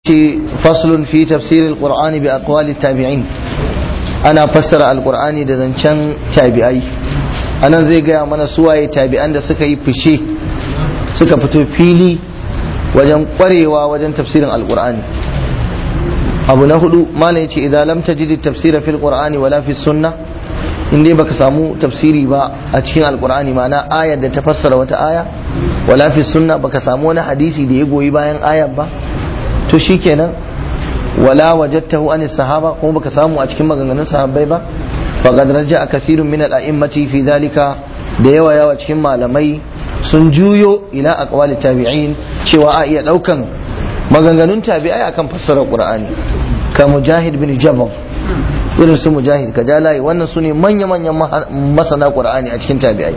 faslun fi tafsir alqur'ani bi aqwali tabi'in ana fassara alqur'ani da zancen tabi'ai anan zai gaya mana suwaye tabi'an da suka yi fice suka fito fili wajen kwarewa wajen tafsirin alqur'ani abu na hudu malam yace idan lam tajid tafsira fil qur'ani wala fi sunnah in dai baka samu tafsiri ba a cikin alqur'ani ma'ana ayar da ta fassara wata aya wala fi sunna baka samu wani hadisi da ya goyi bayan ayar ba to shikenan wala wajadtahu an sahaba kuma baka samu a cikin maganganun sahabbai ba faqad raja'a kathirun min al-a'immati fi dhalika da yawa yawa cikin malamai sun juyo ila aqwali tabi'in cewa a iya daukan maganganun tabi'ai akan fassarar qur'ani ka mujahid bin jabal irin su mujahid ka layi wannan su ne manya-manyan masana qur'ani a cikin tabi'ai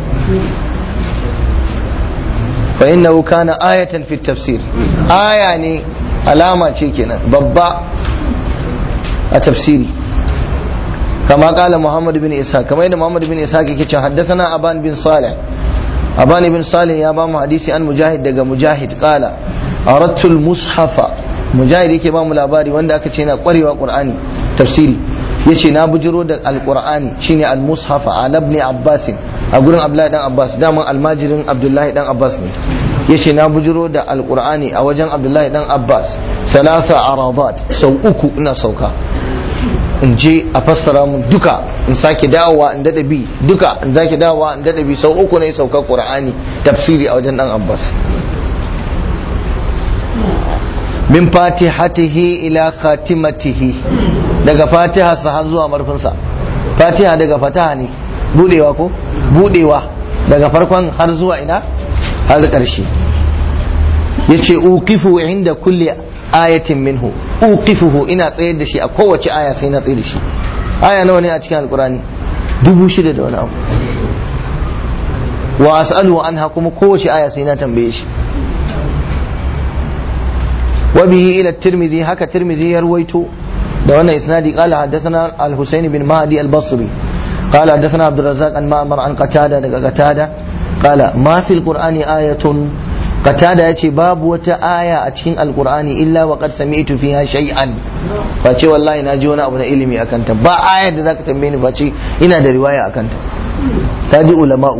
fa innahu kana ayatan fi tafsir aya ne alama ce kenan babba a tafsiri kama kala muhammad bin isa kamar yadda muhammad bin isa ke cewa haddathana aban bin salih aban bin salih ya ba mu hadisi an mujahid daga mujahid kala aradtu mushafa mujahid yake ba mu labari wanda aka ce na kwarewa qur'ani tafsiri yace na bujiro da alqur'ani shine al-mushaf ala ibn abbas a gurin abdullahi dan abbas daman almajirin abdullahi dan abbas ne yace na bujiro da alqur'ani a wajen abdullahi dan abbas thalatha aradat sau uku ina sauka in je a fassara mun duka in sake dawowa in dada bi duka in sake dawowa in dada bi sau uku ne sauka qur'ani tafsiri a wajen dan abbas min fatihatihi ila khatimatihi daga fatiha sa har zuwa marfinsa fatiha daga fataha ne budewa ko budewa daga farkon har zuwa ina har ƙarshe yace uqifu inda kulli ayatin minhu uqifuhu ina tsayar da shi a kowace aya sai na tsaye da shi aya nawa ne a cikin alkurani dubu shida da wani abu wa as'alu anha kuma kowace aya sai na tambaye shi وبه إلى الترمذي هكا الترمذي يرويته ده وانا إسنادي قال حدثنا الحسين بن مهدي البصري قال حدثنا عبد الرزاق عن مأمر عن قتادة قتادة قال ما في القرآن آية قتادة يتي باب وتا آية أتشين القرآن إلا وقد سمعت فيها شيئا فأتي والله ناجونا أبنا إلمي أكنت با آية ذاك تنبيني فأتي إنا دا رواية أكنت تادي علماء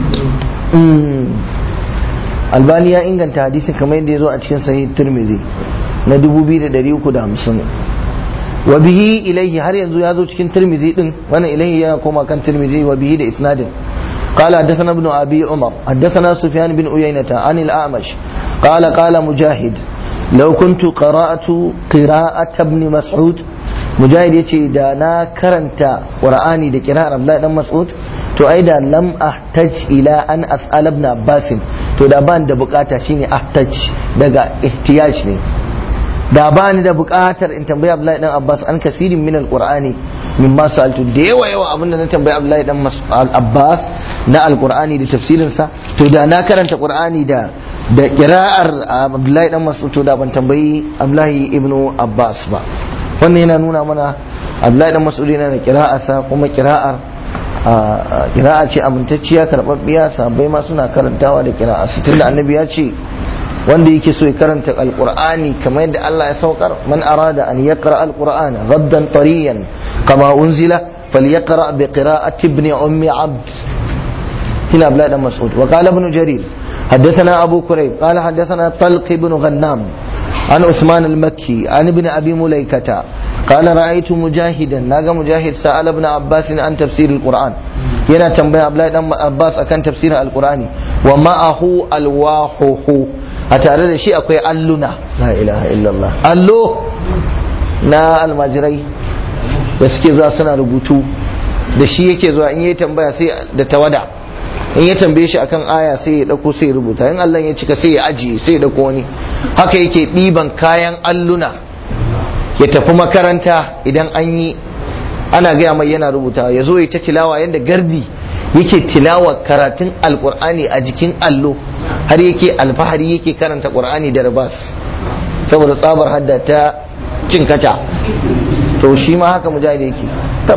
albani ya inganta hadisin kamar yadda ya zo a cikin sahih tirmidhi na 2350 wa bihi ilaihi har yanzu ya zo cikin tirmidhi din wannan ilaihi yana koma kan tirmidhi wa bihi da isnadin قال حدثنا ابن ابي عمر حدثنا سفيان بن عيينة عن الاعمش قال قال مجاهد لو كنت قرأت قراءة ابن مسعود مجاهد يتي دا نا كرنتا قرآني دا قراءة عبد الله بن مسعود to ai da lam ahtaj ila an as'al ibn abbas to da ban da bukata shine ahtaj daga ihtiyaj ne da ba ni da bukatar in tambayi abdullahi dan abbas an kasirin min alqur'ani mimma sa'altu da yawa yawa abinda na tambayi abdullahi dan abbas na alqur'ani da tafsirin sa to da na karanta qur'ani da da qira'ar abdullahi dan mas'ud to da ban tambayi abdullahi ibnu abbas ba wannan yana nuna mana abdullahi dan mas'ud yana da qira'arsa kuma qira'ar kira'a ce amintacciya karɓaɓɓiya sabai ma suna karantawa da kira'a su tunda annabi ya ce wanda yake so ya karanta alqur'ani kamar yadda Allah ya saukar man arada an yaqra alqur'ana ghaddan tariyan kama unzila falyaqra bi qira'ati ibn ummi abd هنا بلاد مسعود وقال ابن جرير حدثنا أبو كريب قال حدثنا طلق بن غنام عن عثمان المكي عن ابن أبي مليكة قال رأيت مجاهدا ناقا مجاهد سأل ابن عباس عن تفسير القرآن ينا تنبيه عبد عباس أكن تفسير القرآن ومعه الواحه أتعرض شيء أكوي ألنا لا إله إلا الله ألو na almajirai da suke zuwa suna rubutu da shi yake zuwa in yi tambaya sai da tawada in ya tambaye shi akan aya sai ya dauko sai ya rubuta in Allah ya cika sai ya ajiye sai ya dauko wani haka yake ɗiban kayan alluna ya tafi makaranta idan an yi ana gaya mai yana rubuta ya zo ya ta tilawa yadda gardi yake tilawa karatun alkur'ani a jikin allo har yake alfahari yake karanta qur'ani da rabas saboda tsabar hadda ta cin kaca to shi ma haka mujahid yake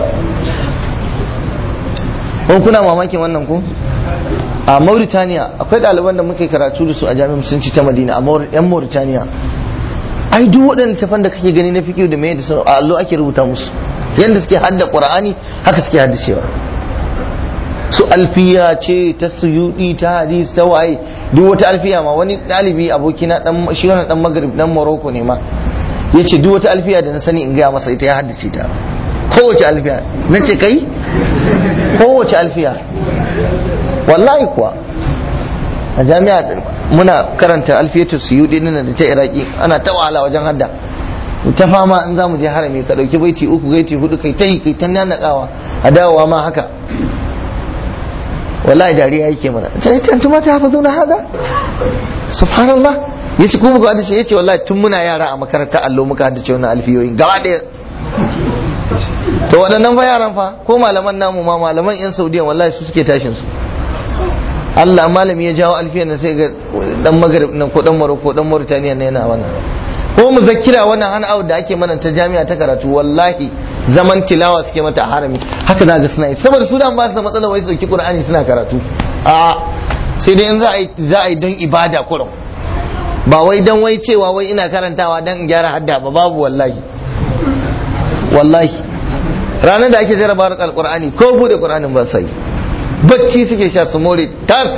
kun kuna mamakin wannan ku a Mauritania akwai ɗaliban da muke karatu da su a jami'ar musulunci ta Madina a yan Mauritania ai duk waɗannan tafan da kake gani na fiqh da mai da sun a allo ake rubuta musu yanda suke hadda qur'ani haka suke hadda cewa su alfiya ce ta suyudi ta hadis ta waye duk wata alfiya ma wani ɗalibi abokina dan shi wannan dan magrib dan morocco ne ma yace duk wata alfiya da na sani in gaya masa ita ya haddace ta kowace alfiya na ce kai kowace alfiya wallahi kuwa a jami'a muna karanta alfiyatu suyudi din da ta iraki ana ta wahala wajen hadda ta fama in za mu je harami ka dauki baiti uku baiti hudu kai ta yi kai ta nanakawa a dawowa ma haka wallahi dariya yake mana ta yi tantuma ta hafa zauna hada subhanallah ya ce kuma ga hadisi ya ce wallahi tun muna yara a makaranta allo muka haddace wannan alfiyoyin gaba ɗaya to waɗannan fa yaran fa ko malaman namu ma malaman yan saudiya wallahi su suke tashin su Allah malami ya jawo alfiyan nan sai ga dan magrib nan ko dan maroko ko dan mauritaniya ne yana wannan ko mu zakira wannan hana out da ake mana ta jami'a ta karatu wallahi zaman tilawa suke mata a harami haka za ga suna yi saboda su dan ba su da matsala wai su dauki qur'ani suna karatu a sai dai in za a yi za a yi don ibada kurum ba wai dan wai cewa wai ina karantawa dan in gyara hadda ba babu wallahi wallahi ranar da ake jarabawar alqur'ani ko bude qur'anin ba sai bacci suke sha su more tas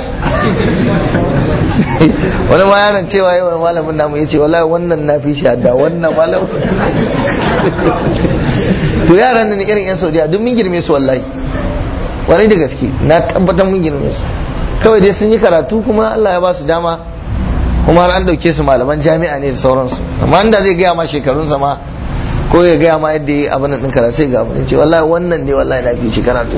wani ma yaron cewa yawan malamin namu ya ce wallahi wannan na fi shi hadda wannan malamin to yaran da irin yan saudiya duk mun girme su wallahi wani da gaske na tabbatar mun girme su kawai dai sun yi karatu kuma Allah ya ba su dama kuma har an dauke su malaman jami'a ne da sauransu amma inda zai gaya ma shekarunsa ma ko ya gaya ma yadda ya abin din karatu sai ga abin ce wallahi wannan ne wallahi na fi shi karatu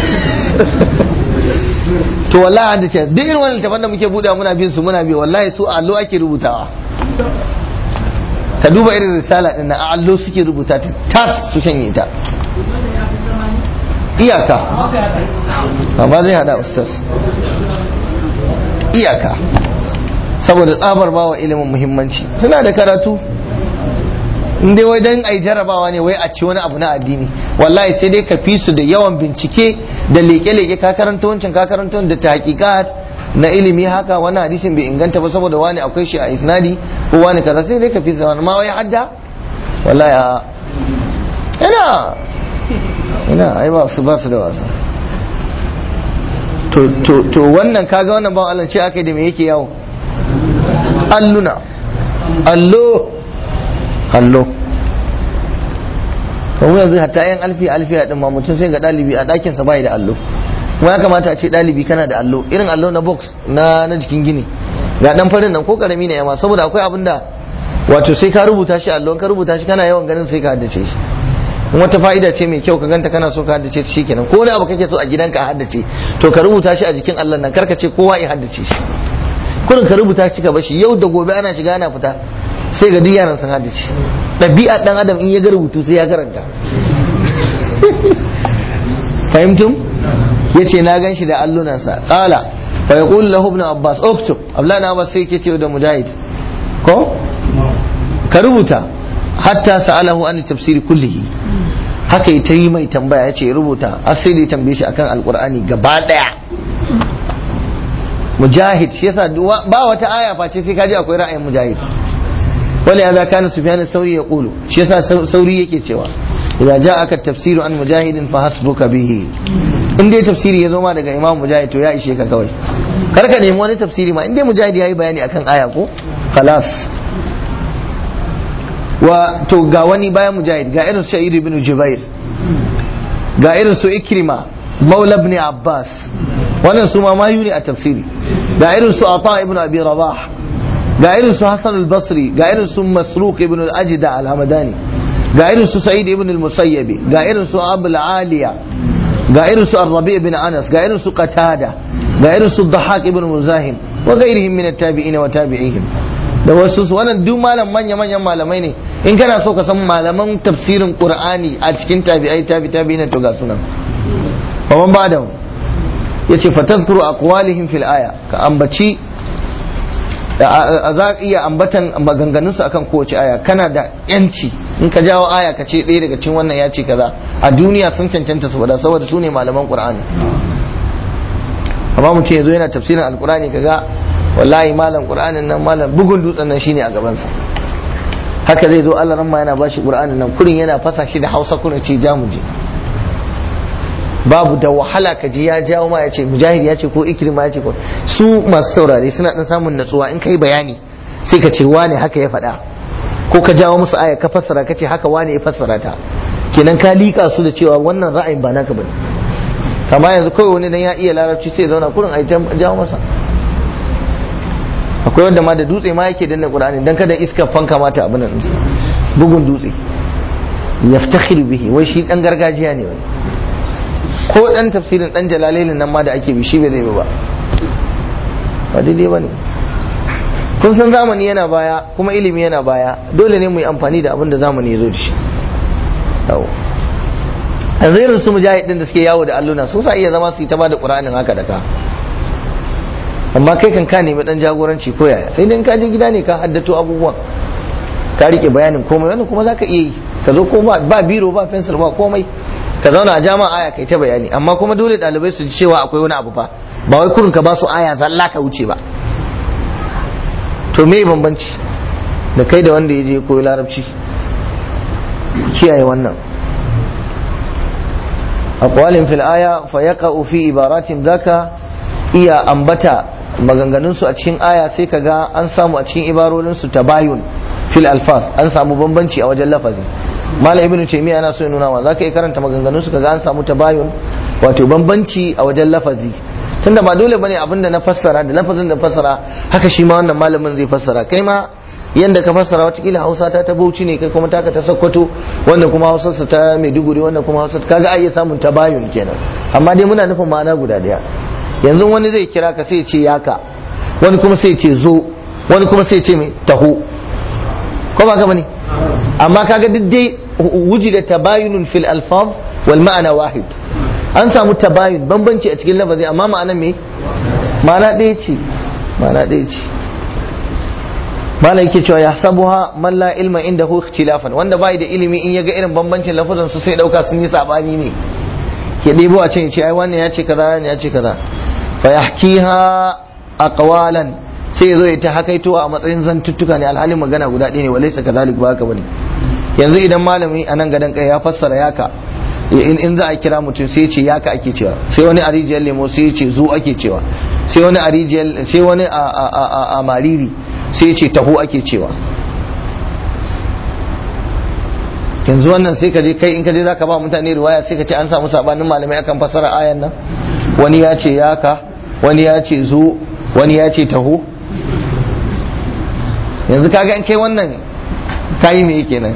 to wallahi an ce duk irin wannan tafan da muke buɗe muna bin su muna bi wallahi su allo ake rubutawa ka duba irin risala din na allo suke rubuta ta tas su shanye ta iyaka amma zai hada ustaz iyaka saboda tsabar bawa ilimin muhimmanci suna da karatu in dai wai dan ai jarabawa ne wai a ci wani abu na addini wallahi sai dai ka fi su da yawan bincike da leke-leke ka karanta wancan ka karanta da tahqiqat na ilimi haka wani hadisin bai inganta ba saboda wani akwai shi a isnadi ko wani kaza sai dai ka fi su ma wai hadda wallahi a ina ina ai ba su ba su da wasa to to to wannan kaga wannan ban Allah ce akai da me yake yawo alluna allo allo kuma yanzu hatta yan alfi alfiya din ma mutum sai ga dalibi a dakin sa bai da allo kuma ya kamata a ce dalibi kana da allo irin allo na box na na jikin gini ga dan farin nan ko karami ne yamma saboda akwai abin da wato sai ka rubuta shi allo ka rubuta shi kana yawan ganin sai ka haddace shi wata fa'ida ce mai kyau ka ganta kana so ka haddace shi kenan ko wani abu kake so a gidanka a haddace to ka rubuta shi a jikin allon nan karka ce kowa ya haddace shi kurin ka rubuta shi ka bashi yau da gobe ana shiga ana fita sai ga duk yaran sun haddace ɗabi'a dan adam in ya ga rubutu sai ya karanta fahimtum yace na gan shi da allunansa qala fa yaqulu lahu ibn abbas uktub abla na abbas sai yake ce da mujahid ko ka rubuta hatta sa'alahu an tafsiri kullihi haka yi ta yi mai tambaya ya ce rubuta har sai da ya tambaye shi akan alkur'ani gaba daya mujahid shi yasa ba wata aya face sai kaji akwai ra'ayin mujahid wala ya kana sufyan sauri ya kulu shi yasa sauri yake cewa idza ja'aka tafsiru an mujahidin fa hasbuka bihi in dai tafsiri ya zo ma daga imam mujahid to ya ishe ka kawai kar ka nemi wani tafsiri ma in dai mujahid yayi bayani akan aya ko khalas wa to ga wani bayan mujahid ga irin su ibn jubair ga irin su ikrima maula ibn abbas wannan su ma mayu ne a tafsiri ga irin su ata ibn abi rabah ga irin su hasan al-basri ga irin su masruq ibn al-ajda al-hamadani ga irin su sa'id ibn al-musayyib ga irin su abul aliya ga irin su ar-rabi' ibn anas ga irin su qatada ga irin su dhahak ibn muzahim wa ghairihim min at-tabi'in wa tabi'ihim da wasu su wannan duk malam manya manyan malamai ne in kana so ka san malaman tafsirin qur'ani a cikin tabi'ai tabi tabi ne to ga sunan fa man bada yace fa tazkuru aqwalihim fil aya ka ambaci za iya ambatan maganganun su akan kowace aya kana da yanci in ka jawo aya ka ce ɗaya daga cikin wannan ya ce kaza a duniya sun cancanta su faɗa saboda su ne malaman qur'ani amma mutum yazo yana tafsirin alqur'ani kaga wallahi malam qur'anin nan malam bugun dutsen nan shine a gabansa haka zai zo Allah ramma yana bashi Qur'anin nan kurin yana fasa shi da Hausa kuna ce ja mu je babu da wahala ka ji ya jawo ma ya ce mujahid ya ce ko ikrima ya ce ko su masu saurare suna dan samun natsuwa in kai bayani sai ka ce wane haka ya faɗa ko ka jawo musu aya ka fassara ka ce haka wane ya fassara ta kenan ka liƙa su da cewa wannan ra'ayin ba naka bane kama yanzu kawai wani dan ya iya larabci sai zauna kurin a jawo masa akwai wanda ma da dutse ma yake danna qur'ani dan kada iska fanka mata abin nan bugun dutse yaftakhir bihi wai shi dan gargajiya ne wani ko dan tafsirin dan jalalailin nan ma da ake bi shi bai zai ba ba daidai bane kun san zamani yana baya kuma ilimi yana baya dole ne mu yi amfani da abin da zamani ya zo da shi yawo yanzu irin su mujahid din da suke yawo da alluna sun sa iya zama su yi ta ba da qur'anin haka da ka amma kai kan ka nemi dan jagoranci ko yaya sai dai ka je gida ne ka haddato abubuwan ka rike bayanin komai wannan kuma zaka iya yi ka zo ko ba biro ba pencil ba komai ka zauna a jama'a aya kai ta bayani amma kuma dole dalibai su ji cewa akwai wani abu fa ba wai kurin ka ba su aya zalla ka wuce ba to me bambanci da kai da wanda ya je koyi larabci kiyaye wannan aqwalin fil aya fa yaqa'u fi ibaratin zaka iya ambata maganganun su a cikin aya sai kaga an samu a cikin ibarorin su tabayun fil alfaz an samu bambanci a wajen lafazi malam ibnu taymiya yana so ya nuna wa zaka yi karanta maganganun su kaga an samu tabayun wato bambanci a wajen lafazi tunda ba dole bane abinda na fassara da lafazin da fassara haka shi ma wannan malamin zai fassara kai ma yanda ka fassara watakila hausa ta ta bauchi ne kai kuma taka ta sakkwato wannan kuma hausarsa ta maiduguri wannan kuma hausar kaga ai samun tabayun kenan amma dai muna nufin ma'ana guda daya yanzu wani zai kira ka sai ce yaka wani kuma sai ce zo wani kuma sai ce mai taho ko ba ka bane amma kaga duk dai wujida tabayunun fil alfaz wal ma'ana wahid an samu tabayun bambanci a cikin lafazi amma ma'ana me ma'ana ɗaya ce ma'ana ɗaya ce malai yake cewa ya sabuha man la ilma inda hu ikhtilafan wanda bai da ilimi in yaga irin bambancin lafazan su sai dauka sun yi sabani ne ke ɗebo a can ya ce ai wannan ya ce kaza wannan ya ce kaza fa yahkiha aqwalan sai ya zo ya ta hakaito a matsayin zantuttuka ne alhalin magana guda ɗaya ne walaysa kadhalik ba haka bane yanzu idan malami a nan gadan kai ya fassara yaka in za a kira mutum sai ce yaka ake cewa sai wani a rijiyar lemo sai ce zo ake cewa sai wani a rijiyar sai wani a mariri sai ce taho ake cewa yanzu wannan sai ka je kai in ka je zaka ba mutane riwaya sai ka ce an samu sabanin malamai akan fassara ayan nan wani ya ce yaka wani ya ce zo wani ya ce taho yanzu kaga in kai wannan kayi me kenan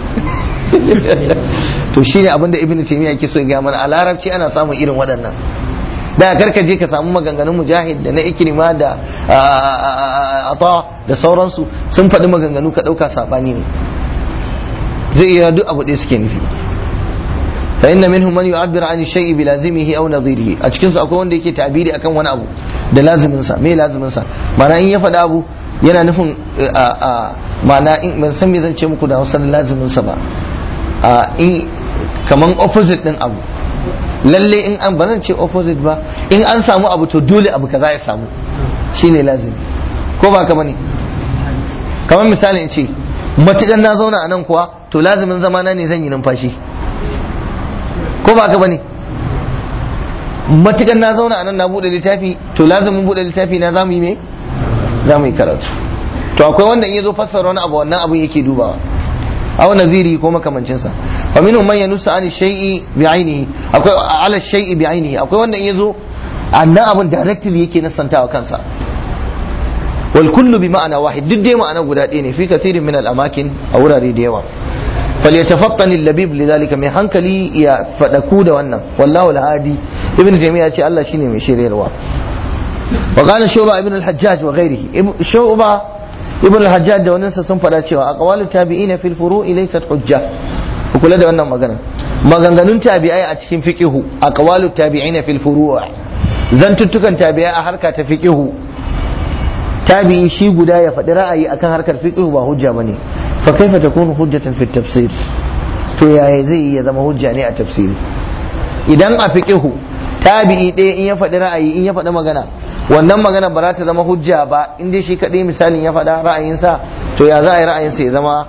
to shine abinda ibn taymiya yake so ya ga mana a larabci ana samun irin waɗannan da karka je ka samu maganganun mujahid da na ikrima da ata da sauransu sun faɗi maganganu ka ɗauka saɓani ne zai iya duk abu ɗaya suke nufi fa inna minhum man yu'abbiru an shay'i bi lazimihi aw nadhirihi a cikin su akwai wanda yake ta'biri akan wani abu da lazimin sa me lazimin sa ma'ana in ya faɗi abu yana nufin ma'ana in ban san me zan ce muku da Hausa lazimin sa ba in kaman opposite din abu lalle in an ba ce opposite ba in an samu abu to dole abu kaza ya samu shine lazimi ko ba ka bane kamar misali in ce matukan na zauna a nan kuwa to lazimin zamana ne zan yi numfashi ko ba ka bane matukan na zauna a nan na bude littafi to lazimin bude littafi na zamu yi me zamu yi karatu to akwai wanda in yazo fassara wani abu wannan abun yake dubawa aw naziri ko makamancin sa fa minhum man yanusu an shay'i bi ainihi akwai ala shay'i bi ainihi akwai wanda in yazo annan abun directly yake nasantawa kansa wal kullu bi ma'ana wahid duk dai ma'ana guda ɗaya ne fi kathirin min al amakin a wurare da yawa فليتفطن اللبيب لذلك mai hankali ya fadaku da wannan wallahu al-hadi ibn jami'a ce Allah shine mai shiryarwa wa qala shuba ibn al-hajjaj wa ghairihi shuba ibn al-hajjaj da wannan sun fada cewa aqwalu tabi'ina fil furu'i laysat hujja ku kula da wannan magana maganganun tabi'ai a cikin fiqihu aqwalu tabi'ina fil furu' zantuttukan tabi'ai a harka ta fiqihu tabi'i shi guda ya faɗi ra'ayi akan harkar fiqihu ba hujja bane fa kaifa takunu hujjatan fi tafsir to yaya zai ya zama hujja ne a tafsiri idan a fiqihu tabi'i ɗaya in ya faɗi ra'ayi in ya faɗi magana wannan magana ba za ta zama hujja ba in dai shi kaɗai misalin ya faɗa ra'ayinsa to ya za a yi ra'ayinsa ya zama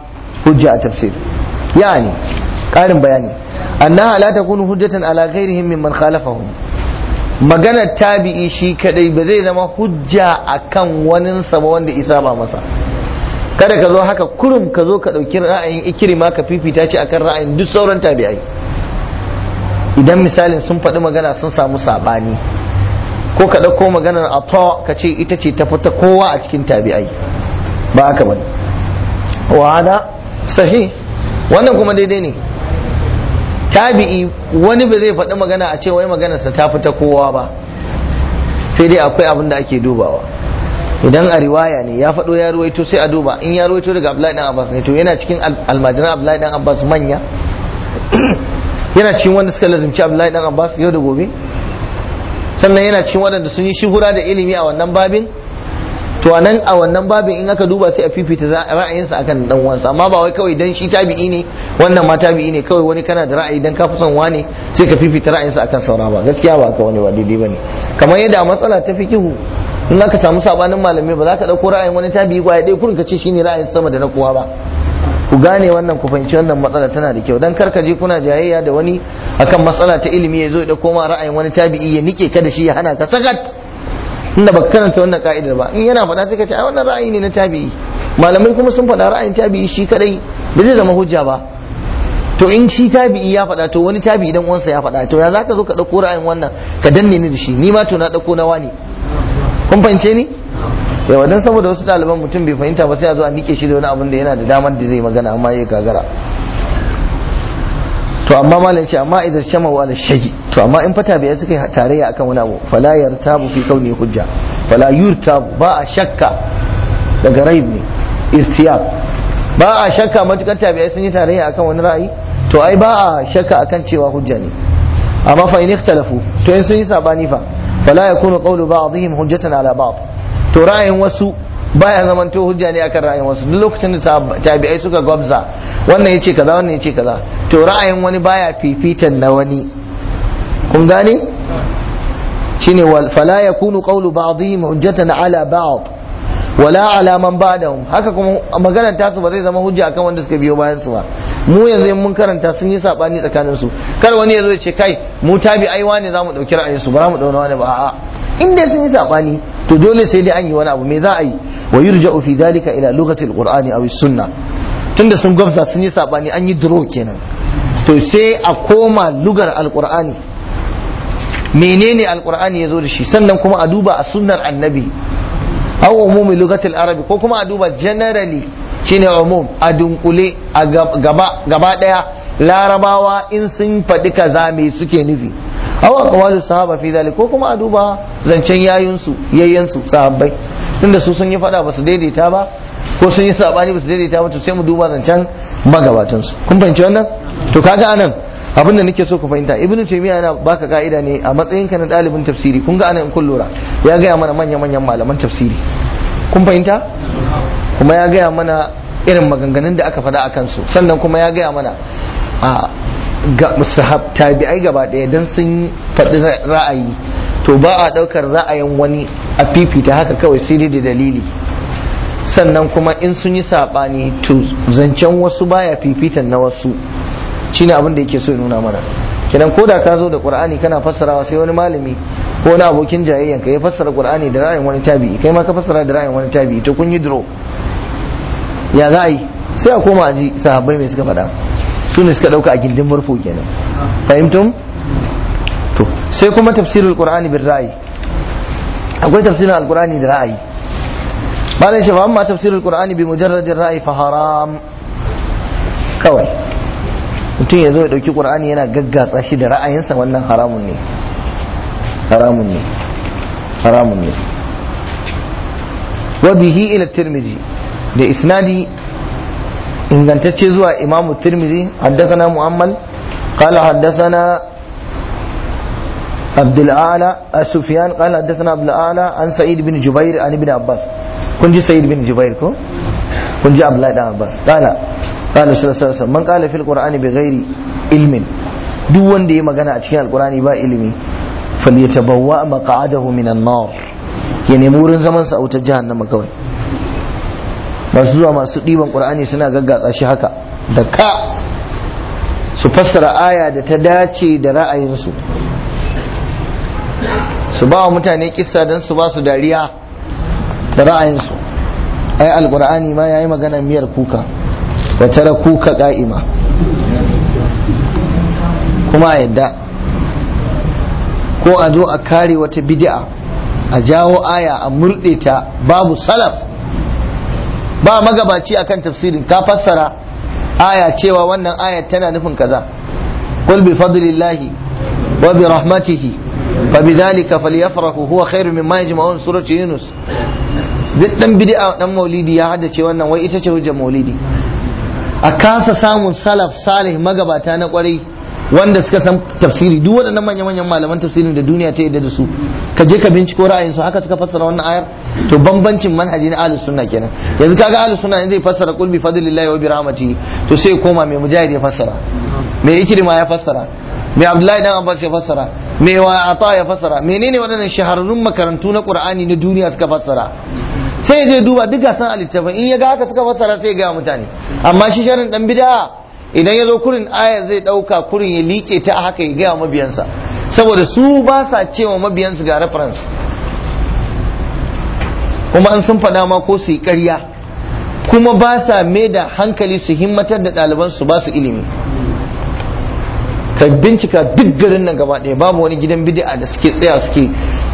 hujja a tafsir yani ƙarin bayani annaha la takunu hujjatan ala ghairihim mimman khalafahum maganar tabi'i shi kadai ba zai zama hujja akan waninsa ba wanda isa ba masa kada ka zo haka kurum ka zo ka ɗauki ra'ayin ikirima ka fifita ce akan ra'ayin duk sauran tabi'ai idan misalin sun faɗi magana sun samu saɓani ko ka ɗauko maganar ato ka ce ita ce ta fita kowa a cikin tabi'ai ba haka bane wa hada sahi wannan kuma daidai ne tabi'i wani ba zai faɗi magana a ce wai maganarsa ta fita kowa ba sai dai akwai abin da ake dubawa idan a riwaya ne ya faɗo ya ruwaito sai a duba in ya ruwaito daga Abdullahi dan Abbas ne to yana cikin almajiran Abdullahi dan Abbas manya yana cikin wanda suka lazimci Abdullahi dan Abbas yau da gobe sannan yana cikin waɗanda sun yi shuhura da ilimi a wannan babin to a nan a wannan babin in aka duba sai a fifita ra'ayinsa akan dan uwansa amma ba wai kawai dan shi tabi'i ne wannan ma tabi'i ne kawai wani kana da ra'ayi dan ka fi son wane sai ka fifita ra'ayinsa akan saura ba gaskiya ba haka wani ba daidai bane kamar yadda a matsala ta fikihu in aka samu sabanin malamai ba za ka dauko ra'ayin wani tabi'i kwaya dai kurin ka ce shine ra'ayin sama da na kowa ba ku gane wannan ku fahimci wannan matsala tana da kyau dan karka je kuna jayayya da wani akan matsala ta ilimi ya zo ya dauko ma ra'ayin wani tabi'i ya nike ka da shi ya hana ka sakat inda baka karanta wannan ka'idar ba in yana faɗa sai ka ce ai wannan ra'ayi ne na tabi'i malamai kuma sun faɗa ra'ayin tabi'i shi kadai ba zai zama hujja ba to in shi tabi'i ya faɗa to wani tabi'i dan uwansa ya faɗa to ya zaka zo ka dauko ra'ayin wannan ka danne ni da shi ni ma to na dauko na wani kun fahimce ni yawa dan saboda wasu ɗaliban mutum bai fahimta ba sai a zo a nike shi da wani abin da yana da damar da zai magana amma ya gagara to amma malam ce amma idan shama wa ala shayi to amma in fata bai suka yi tarayya akan wani abu fala yartabu fi kauni hujja fala yurtabu ba a shakka daga raib ne irtiyab ba a shakka matukar tabi'ai sun yi tarayya akan wani ra'ayi to ai ba a shakka akan cewa hujja ne amma fa in ikhtalafu to in sun yi sabani fa fala yakunu qawlu ba'dihim hujjatan ala ba'd to ra'ayin wasu baya zaman to hujja ne akan ra'ayin wasu duk lokacin da tabi'ai suka gwabza wannan yace kaza wannan yace kaza to ra'ayin wani baya fifitan na wani kun gane shine wal fala yakunu qawlu ba'dihim hujjatan ala ba'd wala ala man ba'dahum haka kuma maganar tasu ba zai zama hujja akan wanda suka biyo bayan su ba mu yanzu in mun karanta sun yi sabani tsakanin su kar wani yazo ya ce kai mu tabi ai wani zamu dauki ra'ayin su ba mu dauna wani ba a'a in dai sun yi sabani to dole sai dai an yi wani abu me za a yi wa yurja'u fi dhalika ila lughati alqur'ani aw sunna tunda sun gwamza sun yi sabani an yi draw kenan to sai a koma lugar alqur'ani menene alqur'ani yazo da shi sannan kuma a duba a sunnar annabi aw umumi lugatil arabi ko kuma a duba generally shine umum a dunkule a gaba gaba daya larabawa in sun faɗi kaza me suke nufi aw aqwalu sahaba fi dhalik ko kuma a duba zancen yayun su yayyan su sahabbai tunda su sun yi faɗa ba su daidaita ba ko sun yi sabani ba su daidaita ba to sai mu duba zancen magabatan su kun fahimci wannan to kaga anan abin da nake so ku fahimta ibn taymiya yana baka ka'ida ne a matsayin ka na dalibin tafsiri kun ga anan in kun lura ya gaya mana manyan manyan malaman tafsiri kun fahimta kuma ya gaya mana irin maganganun da aka faɗa a kansu sannan kuma ya gaya mana a ga sahab tabi'ai gaba ɗaya dan sun faɗi ra'ayi to ba a ɗaukar ra'ayin wani a fifita haka kawai sai dai da dalili sannan kuma in sun yi saɓani to zancen wasu baya fifitan na wasu shine abin da yake so ya nuna mana kenan ko da ka zo da qur'ani kana fassarawa sai wani malami ko wani abokin jayayyan ka ya fassara qur'ani da ra'ayin wani tabi'i kai ma ka fassara da ra'ayin wani tabi'i to kun yi dro ya za a yi sai a koma a ji sahabbai mai suka faɗa su ne suka ɗauka a gindin murfu kenan fahimtum to sai kuma tafsirul qur'ani bil ra'ayi akwai tafsirin alqur'ani da ra'ayi malam shi fa amma tafsirul qur'ani bi mujarradin ra'ayi fa haram kawai mutum ya zo ya ɗauki ƙur'ani yana gaggatsa shi da ra'ayinsa wannan haramun ne haramun ne haramun ne wa bihi ila tirmidhi da isnadi ingantacce zuwa imamu tirmidhi haddathana mu'ammal qala haddathana عبد الأعلى سفيان قال حدثنا عبد الأعلى عن سعيد بن جبير عن ابن عباس كنت سعيد بن جبير كو كنت عبد الله بن عباس قال قال صلى الله عليه وسلم من قال في القرآن بغير علم duk wanda ya magana a cikin alkurani ba ilimi falyatabawwa maq'adahu minan nar ya nemi wurin zaman sa a wutar jahannama kawai masu zuwa masu ɗiban ƙur'ani suna gaggatsa shi haka da ka su fassara aya da ta dace da ra'ayinsu su ba wa mutane kissa don su ba su dariya da ra'ayinsu ai alƙur'ani ma ya yi magana miyar kuka wa tara kuka ƙa'ima kuma a yadda ko a zo a kare wata bid'a a jawo aya a murɗe ta babu salaf ba magabaci akan tafsirin ka fassara aya cewa wannan aya tana nufin kaza qul bi fadlillahi wa bi rahmatihi fa bidhalika falyafrahu huwa khairu mimma yajma'un surati yunus duk dan bid'a dan maulidi ya haddace wannan wai ita ce hujjar maulidi a kasa samun salaf salih magabata na kwarai wanda suka san tafsiri duk waɗannan manya-manyan malaman tafsirin da duniya ta yadda da su ka je ka binciko ra'ayinsu haka suka fassara wannan ayar to bambancin manhaji na ahlus sunna kenan yanzu kaga ahlus sunna yanzu zai fassara qul bi fadlillahi wa bi rahmatihi to sai koma mai mujahid ya fassara mai ikrima ya fassara mai abdullahi dan abbas ya fassara mai wa ata ya fassara menene waɗannan shahararrun makarantu na qur'ani na duniya suka fassara sai ya je duba duk gasan a littafin in ya ga haka suka fassara sai ya ga mutane amma shi sharin dan bid'a idan ya zo kurin aya zai ɗauka kurin ya liƙe ta haka ya gaya mabiyansa saboda su ba sa cewa mabiyansu ga reference kuma an sun faɗa ma ko su yi ƙarya kuma ba sa mai da hankali su himmatar da ɗaliban su ba su ilimi ka bincika duk garin nan gaba ɗaya babu wani gidan bid'a da suke tsaya suke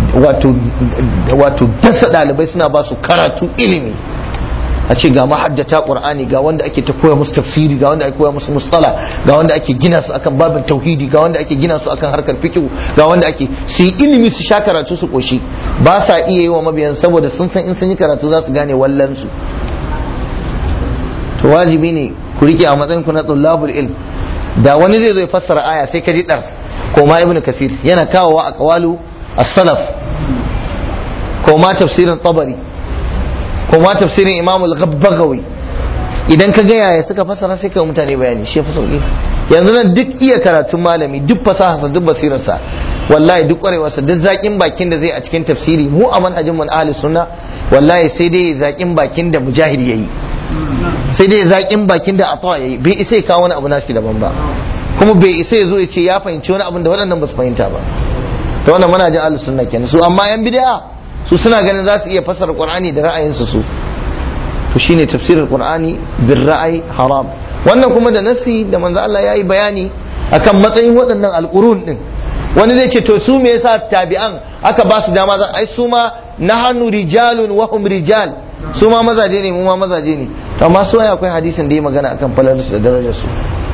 wato dasa ɗalibai suna ba su karatu ilimi a ce ga mahaddata qur'ani ga wanda ake ta koya musu tafsiri ga wanda ake koya musu mustala ga wanda ake gina su akan babin tauhidi ga wanda ake gina su akan harkar fiqh ga wanda ake su yi ilimi su sha karatu su koshi ba sa iya yi wa mabiyan saboda sun san in sun yi karatu za su gane wallan su to wajibi ne ku rike a matsayin ku na tullabul ilm da wani zai zo ya fassara aya sai ka ji dar ko ma ibnu kasir yana kawowa a qawalu as-salaf ko ma tafsirin tabari kuma tafsirin imam al-ghabbagawi idan ka ga yaya suka fasara sai kai mutane bayani shi fa sauki yanzu nan duk iya karatun malami duk fasaha duk basirarsa wallahi duk kwarewarsa duk zakin bakin da zai a cikin tafsiri mu a manhajin mun ahli sunna wallahi sai dai zakin bakin da mujahid yayi sai dai zakin bakin da atwa yayi bai isa ya kawo wani abu nashi daban ba kuma bai isa ya zo ya ce ya fahimci wani abin da waɗannan ba su fahimta ba to wannan manhajin ahli sunna kenan su amma yan bid'a su suna ganin za su iya fassara qur'ani da ra'ayinsu su to shine tafsirin qur'ani bir ra'ayi haram wannan kuma da nasi da manzo Allah yayi bayani akan matsayin waɗannan alqurun din wani zai ce to su me yasa tabi'an aka ba su dama ai su ma nahnu rijalun wa hum rijal su ma mazaje ne mu ma mazaje ne to amma su akwai hadisin da ya magana akan falalarsu da darajar su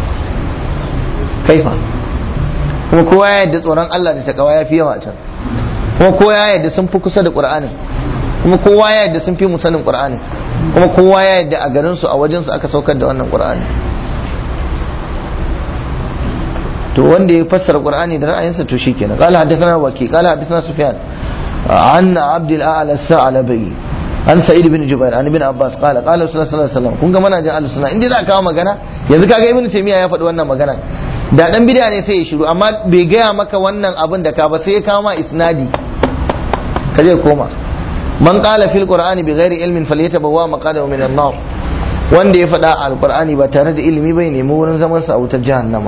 kaifa kuma kowa ya yadda tsoron Allah da takawa ya fi yawa a can kuma kowa ya yadda sun fi kusa da qur'anin kuma kowa ya yadda sun fi mu sanin qur'anin kuma kowa ya yadda a garin su a wajen su aka saukar da wannan qur'ani to wanda ya fassara qur'ani da ra'ayinsa to shikenan qala hadathana waki qala hadathana sufyan an abd al-a'la as-sa'labi an sa'id bin jubair an ibn abbas qala qala rasulullah sallallahu alaihi wasallam kun ga mana jin al-sunna inda za ka kawo magana yanzu kaga ibnu taymiya ya faɗi wannan magana da dan bid'a ne sai ya shiru amma bai gaya maka wannan abin da ka ba sai ya kawo ma isnadi ka je koma man qala fil qur'ani bi ghairi ilmin falyatabawwa maqadahu min an-nar wanda ya faɗa al-qur'ani ba tare da ilimi bai nemi wurin zaman sa a wutar jahannama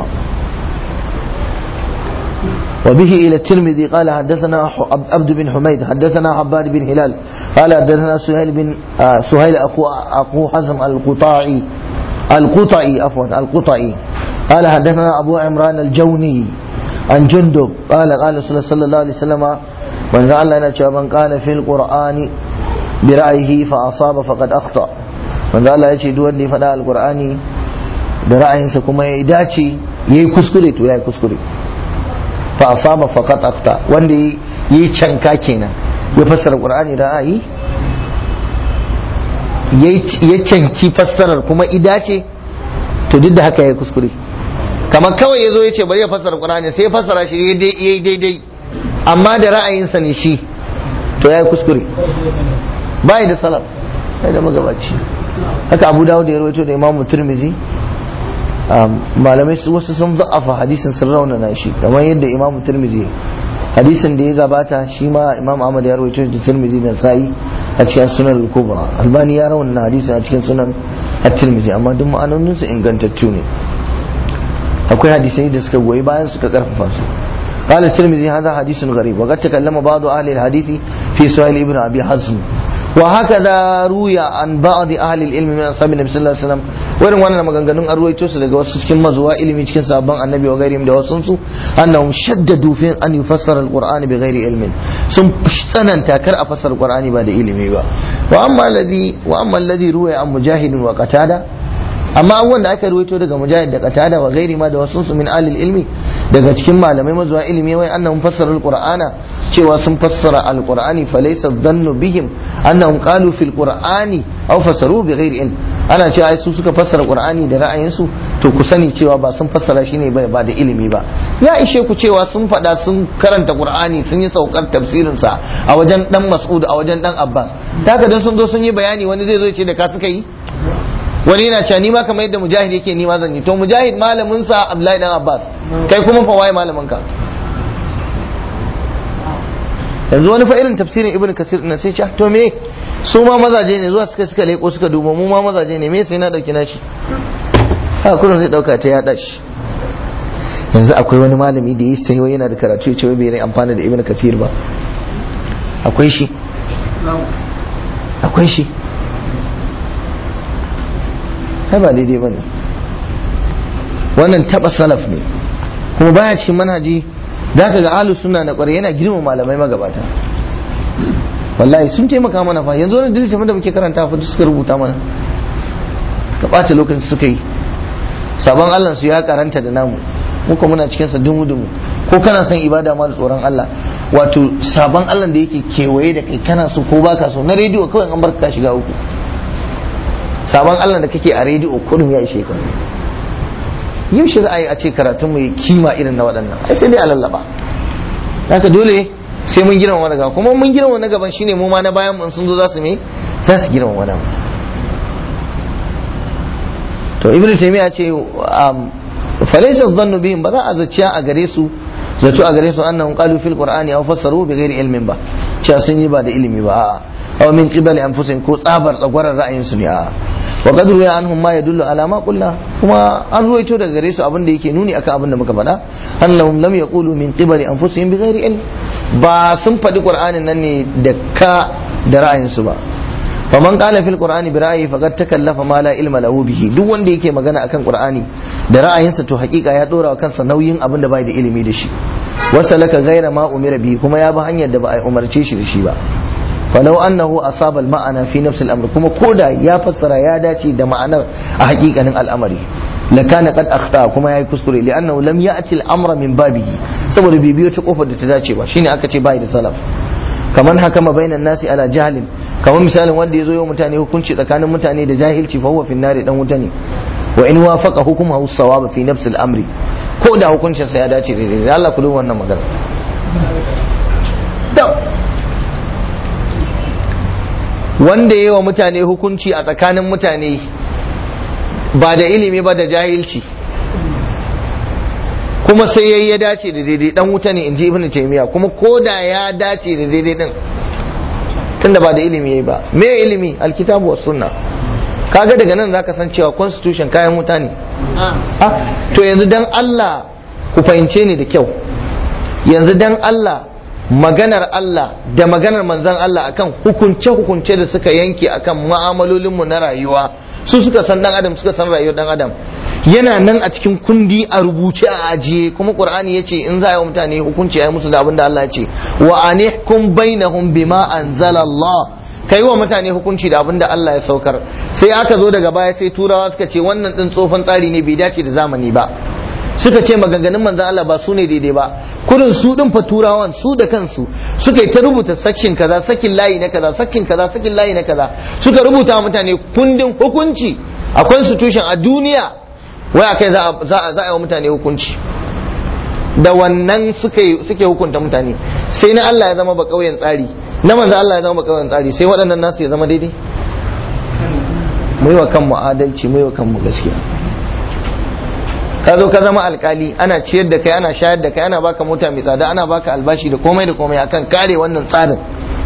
وبه إلى الترمذي قال حدثنا عبد بن حميد حدثنا عباد بن هلال قال حدثنا سهيل بن آه سهيل أخو أخو حزم القطاعي القطعي عفوا القطعي قال حدثنا أبو عمران الجوني عن جندب قال قال رسول الله صلى الله عليه وسلم من زعل لنا من قال في القرآن برأيه فأصاب فقد أخطأ من زعل ya ce duk wanda ya faɗa alƙur'ani da ra'ayinsa kuma ya dace ya yi kuskure to ya yi kuskure fa asaba faqat afta wanda yi canka kenan ya fassara qur'ani ra'ayi ya canki fassarar kuma ida ce to duk da haka ya kuskure kamar kawai ya zo ya ce bari ya fassara qur'ani sai ya fassara shi ya yi daidai amma da ra'ayinsa ne shi to ya yi kuskure bai da salaf bai da magabaci haka abu dawud ya rawaito da imamu turmizi malamai wasu sun za'afa hadisin sun raunana shi kamar yadda imam turmizi hadisin da ya gabata shi ma imam ahmad ya rawaito da tirmidhi da sa'i a cikin sunan al-kubra albani ya rawaita hadisin a cikin sunan at-tirmidhi amma duk ma'anonin su ingantattu ne akwai hadisai da suka goyi bayan suka karfafa su قال الترمذي هذا حديث غريب وقد تكلم بعض أهل الحديث في سؤال ابن أبي حزم وهكذا روي عن بعض أهل العلم من أصحاب النبي صلى الله عليه وسلم wurin wannan maganganun an ruwaito su daga wasu cikin mazuwa ilimi cikin sabon annabi wa gairihim da wasu su annahum shaddadu fi an yufassara alquran bi ghairi ilmin sun tsananta kar a fassara alqurani ba da ilimi ba wa amma alladhi wa amma alladhi ruwaya an mujahid wa qatada amma abubuwan da aka ruwaito daga mujahid da qatada wa gairi ma da wasu su min alil ilmi daga cikin malamai mazuwa ilimi wai annahum fassara alqur'ana cewa sun fassara alqur'ani fa laysa dhannu bihim annahum qalu fil qur'ani aw fassaru bi ghairi ilm ana cewa ai su suka fassara qur'ani da ra'ayinsu to ku sani cewa ba sun fassara shi ne ba da ilimi ba ya ishe ku cewa sun faɗa sun karanta qur'ani sun yi saukar tafsirin sa a wajen dan mas'ud a wajen dan abbas taka dan sun zo sun yi bayani wani zai zo ya ce da ka suka yi wani yana cewa ni ma kamar yadda mujahid yake ni ma zan yi to mujahid malamin sa abdullahi dan abbas kai kuma fa waye malamin ka yanzu wani fa irin tafsirin ibnu kasir na sai ce to me su ma mazaje ne zuwa suka suka leko suka duba mu ma mazaje ne me sai na dauki nashi haka kullum zai dauka ta yada shi yanzu akwai wani malami da yi sai yana da karatu ya ce bai rai amfani da ibnu kasir ba akwai shi akwai shi kai ba daidai ba ne wannan taba salaf ne kuma baya cikin manhaji da ka ga alu suna na kwarai yana girma malamai magabata wallahi sun taimaka mana fa yanzu wani dalilin da muke karanta fa suka rubuta mana ka ɓata lokacin suka yi sabon allah su ya karanta da namu muka muna cikin sa dumu dumu ko kana son ibada ma da tsoron allah wato sabon allah da yake kewaye da kai kana so ko baka so na rediyo kawai an barka ka shiga uku sabon Allah da kake a rediyo kurum ya ishe ka yau shi za a yi a ce karatun mu kima irin na waɗannan ai sai dai a lallaba haka dole sai mun girma wani gaba kuma mun girma wani gaban shine mu ma na bayan mun sun zo za su me za su girma wani to ibnu taymiya ce falaysa dhannu bihim ba za a zaciya a gare su zato a gare su annahum qalu fil qur'ani aw fassaru bi ghairi ilmin ba cewa sun yi ba da ilimi ba a'a aw min qibali anfusihim ko tsabar tsagwarar ra'ayin su ne a wa qad ruya anhum ma yadullu ala ma qulna kuma an ruwaito daga gare su abin da yake nuni akan abin da muka faɗa annahum lam yaqulu min qibali anfusihim bi ghairi ilm ba sun faɗi qur'anin nan ne da ka da ra'ayin su ba faman qala fil qur'ani bi ra'yi faqad takallafa ma la ilma lahu bihi duk wanda yake magana akan qur'ani da ra'ayinsa to hakika ya dora wa kansa nauyin abin da bai da ilimi da shi wasalaka ghaira ma umira bihi kuma ya bi hanyar da ba a umarce shi da shi ba falau annahu asaba al-ma'ana fi nafs al-amr kuma koda ya fassara ya dace da ma'anar a hakikanin al'amari lakana qad akhta kuma yayi kuskure li'annahu lam ya'ti al-amra min babihi saboda bai biyo ta kofar da ta dace ba shine aka ce bai da salaf kaman hakama bainan nasi ala jahlin kamar misalin wanda ya zo yau mutane hukunci tsakanin mutane da jahilci fa huwa fi nari dan wuta ne wa in wafaqa hukmuhu as-sawab fi nafs al-amri ko da hukuncin sa ya dace da Allah ku duba wannan magana wanda yi wa mutane hukunci a tsakanin mutane ba da ilimi ba da jahilci kuma sai yayi ya dace da daidai dan wuta ne inji ibnu taymiya kuma ko da ya dace da daidai din tunda ba da ilimi yayi ba me ilimi alkitabu was sunna kaga daga nan zaka san cewa constitution kayan wuta ne ah to yanzu dan Allah ku fahimce ni da kyau yanzu dan Allah maganar Allah da maganar manzan Allah akan hukunce-hukunce da suka yanke akan mu'amalolinmu na rayuwa su suka san dan adam suka san rayuwar dan adam yana nan a cikin kundi a rubuce a ajiye kuma qur'ani yace in za a yi mutane hukunci ayi musu da abin da Allah ya ce wa anihkum bainahum bima anzala Allah kai wa mutane hukunci da abin da Allah ya saukar sai aka zo daga baya sai turawa suka ce wannan din tsofan tsari ne bai dace da zamani ba suka ce maganganun manzan Allah ba su ne daidai ba kurin su din fa turawan su da kansu suka yi ta rubuta sakin kaza sakin layi na kaza sakin kaza sakin layi na kaza suka rubuta wa mutane kundin hukunci a constitution a duniya wai akai za a za a yi wa mutane hukunci da wannan suke suke hukunta mutane sai na Allah ya zama ba kauyen tsari na manzan Allah ya zama ba kauyen tsari sai waɗannan nasu ya zama daidai mu yi wa kanmu adalci mu yi wa kanmu gaskiya ka zo ka zama alkali ana ciyar da kai ana shayar da kai ana baka mota mai tsada ana baka albashi da komai da komai akan kare wannan tsarin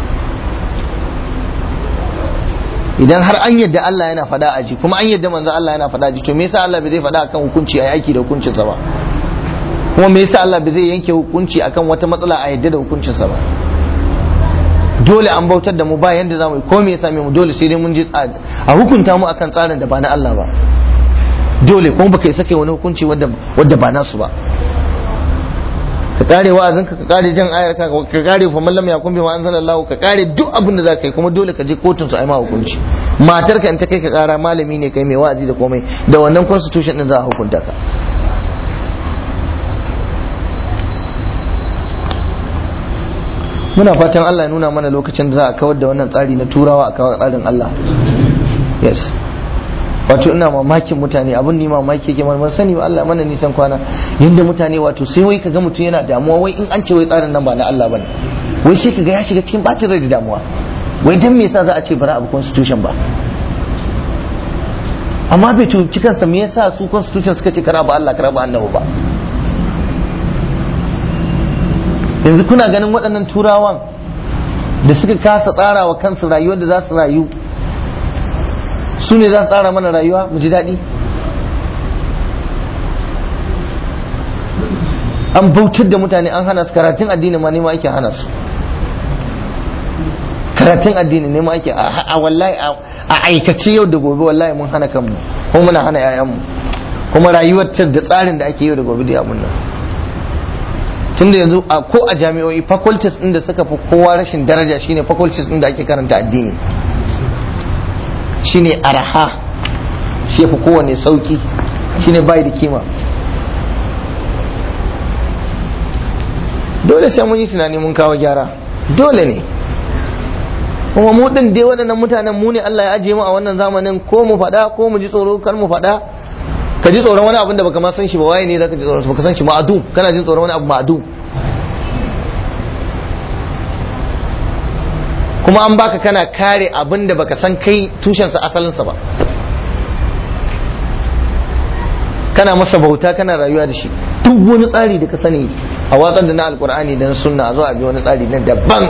idan har an yadda Allah yana faɗa a ji kuma an yadda manzo Allah yana faɗa a ji to me yasa Allah bai zai faɗa akan hukunci a aiki da hukuncinsa ba kuma me yasa Allah bai zai yanke hukunci akan wata matsala a yadda da hukuncinsa ba dole an bautar da mu ba yanda zamu yi ko me yasa mu dole sai dai mun ji a hukunta mu akan tsarin da ba na Allah ba dole kuma baka isa kai wani hukunci wadda wadda ba nasu ba ka kare wa'azin ka kare jan ayar ka ka kare fa mallam ya kun bi ma anzalallahu ka kare duk abin da zaka yi kuma dole ka je kotun su ai ma hukunci matar ka in ta kai ka kara malami ne kai mai wa'azi da komai da wannan constitution din za a hukunta ka muna fatan Allah ya nuna mana lokacin da za a kawar da wannan tsari na turawa a kawar tsarin Allah yes wato ina mamakin mutane abin ni mamaki yake man sani ba Allah mana nisan kwana yanda mutane wato sai wai kaga mutum yana damuwa wai in an ce wai tsarin nan ba na Allah bane wai sai kaga ya shiga cikin bacin rai da damuwa wai dan me yasa za a ce bara abu constitution ba amma bai tuci kansa me yasa su constitution suka ce kara ba Allah kara ba annabi ba yanzu kuna ganin waɗannan turawan da suka kasa tsara wa kansu rayuwar da za su rayu su ne za su tsara mana rayuwa mu ji daɗi an bautar da mutane an hana su karatun addini ma nema ake hana su karatun addini nema ake a wallahi a aikace yau da gobe wallahi mun hana kanmu ko muna hana 'ya'yanmu kuma rayuwar da tsarin da ake yau da gobe da abun nan tunda yanzu ko a jami'o'i faculties din da suka fi kowa rashin daraja shine faculties din da ake karanta addini shine araha shi fi kowane sauki shine bai da kima dole sai mun yi tunani mun kawo gyara dole ne kuma mu din dai waɗannan mutanen mu ne Allah ya ajiye mu a wannan zamanin ko mu faɗa ko mu ji tsoro kar mu faɗa ka ji tsoron wani abin da baka ma san shi ba waye ne zaka ji tsoron baka san shi ma'adu kana jin tsoron wani abu ma'adu kuma an baka kana kare abin da baka san kai tushensa asalinsa ba kana masa bauta kana rayuwa da shi duk wani tsari da ka sani a watsar da na alkur'ani da na sunna a zo a bi wani tsari na daban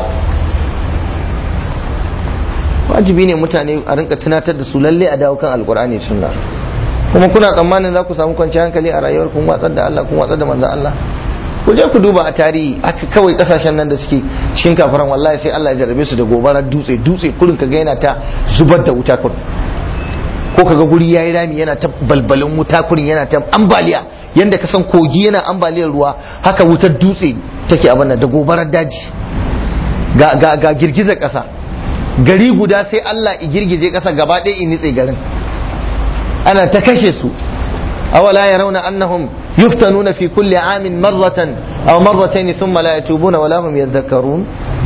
wajibi ne mutane a rinka tunatar da su lalle a dawo kan alkur'ani da sunna kuma kuna tsammanin za ku samu kwanciyar hankali a rayuwar kun watsar da Allah kun watsar da manzon Allah ku je ku duba a tarihi aka kawai kasashen nan da suke cikin kafaran wallahi sai Allah ya jarrabe su da gobarar dutse dutse kurin kaga yana ta zubar da wuta kurin ko kaga guri yayi rami yana ta balbalin wuta kurin yana ta ambaliya yanda ka san kogi yana ambaliyar ruwa haka wutar dutse take abin nan da gobarar daji ga ga ga girgizar kasa gari guda sai Allah i girgije kasa gaba ɗaya in nitse garin ana ta kashe su أولا يرون أنهم يفتنون في كل عام مرة أو مرتين ثم لا يتوبون ولا هم يذكرون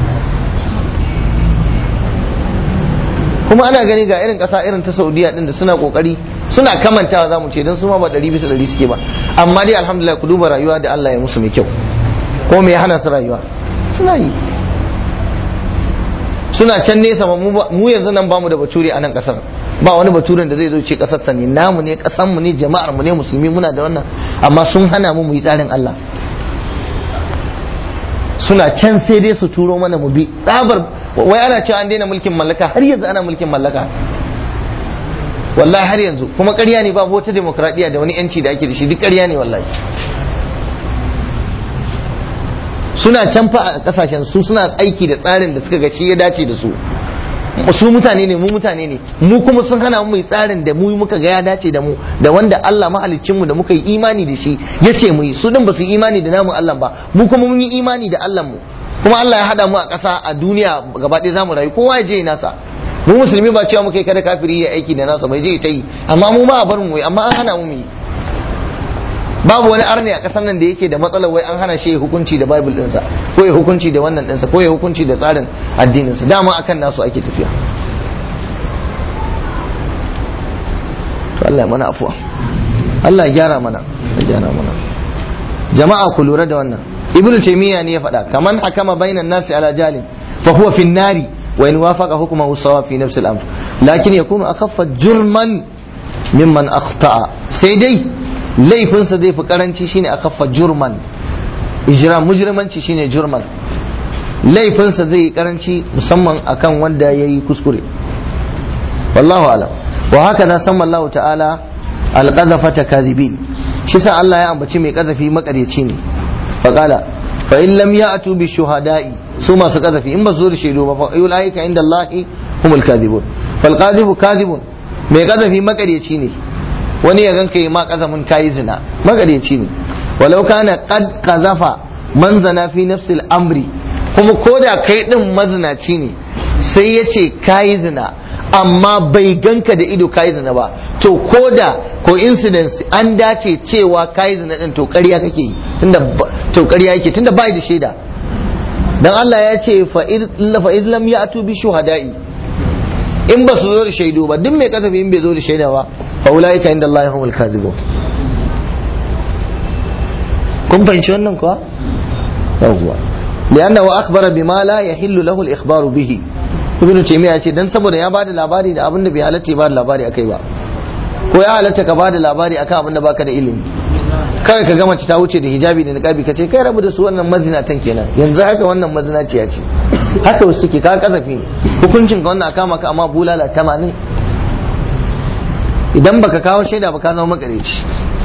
kuma ana gani ga irin ƙasa irin ta saudiya din da suna kokari suna kamantawa za mu ce don su ma ba ɗari bisa ɗari suke ba amma dai alhamdulillah ku duba rayuwa da Allah ya musu mai kyau ko me ya hana su rayuwa suna yi suna can nesa mu yanzu nan bamu da bature a nan ƙasar ba wani baturen da zai zo ce kasar ne namu ne kasan mu ne jama'ar mu ne musulmi muna da wannan amma sun hana mu mu yi tsarin Allah suna can sai dai su turo mana mu bi tsabar wai ana cewa an daina mulkin mallaka har yanzu ana mulkin mallaka wallahi har yanzu kuma ƙarya ne babu wata demokradiyya da wani yanci da ake da shi duk ƙarya ne wallahi suna can fa a kasashen su suna aiki da tsarin da suka ga shi ya dace da su su mutane ne mu mutane ne mu kuma sun hana mu mai tsarin da mu muka ga ya dace da mu da wanda Allah mahaliccinmu da muka yi imani da shi ya ce mu yi su din ba su imani da namu Allah ba mu kuma mun yi imani da Allah mu kuma Allah ya hada mu a ƙasa a duniya gaba ɗaya zamu rayu kowa ya je nasa mu musulmi ba cewa muka yi kada kafiri ya aiki da nasa bai je ya ta yi amma mu ma a bar mu yi amma an hana mu mu yi babu wani arni a ƙasar nan da yake da matsalar wai an hana shi ya hukunci da bible ɗinsa ko ya hukunci da wannan ɗinsa ko ya hukunci da tsarin addininsa dama akan nasu ake tafiya to Allah ya mana afuwa Allah ya gyara mana ya gyara mana jama'a ku lura da wannan ibnu taymiya ne ya faɗa kaman hakama bainan nasi ala jalin fa huwa fi nari wa in wafaqa hukmuhu sawa fi nafsi al-amr lakin yakunu akhaffa jurman mimman akhta'a sai dai laifinsa zai fi karanci shine a kafa jurman ijram mujrimanci shine jurman laifinsa zai yi karanci musamman akan wanda ya yi kuskure wallahu alam wa haka na san Allah ta'ala alqazafata kadhibin shi sa Allah ya ambaci mai kazafi makaryaci ne faqala fa in lam ya'tu bi shuhada'i su masu kazafi in ba su zo da shaidu ba fa ulaika inda Allah humul kadhibun fal qadhibu kadhibun mai kazafi makaryaci ne wani ya ganka yi ma kazafin kayi zina makaryaci ne walau kana qad qazafa man zana fi nafsil amri kuma koda kai din mazinaci ne sai ya ce kayi zina amma bai ganka da ido kayi zina ba to koda coincidence an dace cewa kayi zina din to ƙarya kake yi tunda to ƙarya yake tunda bai da shaida dan Allah ya ce fa in lam ya'tu bi shuhada'i in ba su zo da shaidu ba duk mai kasafi in bai zo da shaida ba fa ulaika inda Allah humul kadhibun kun fahimci wannan kuwa yawwa liannahu akhbara bima la yahillu lahu al-ikhbaru bihi ibnu taymiya ce dan saboda ya bada labari da abin da bai halatta ya bada labari akai ba ko ya halatta ka bada labari akan abin da baka da ilimi kawai ka gama ta wuce da hijabi da niqabi ka ce kai rabu da su wannan mazinatan kenan yanzu haka wannan mazinaciya ce haka wasu suke ka kasafi ne hukuncin ka wannan kama ka amma bulala 80 idan baka kawo shaida ba ka zama makareci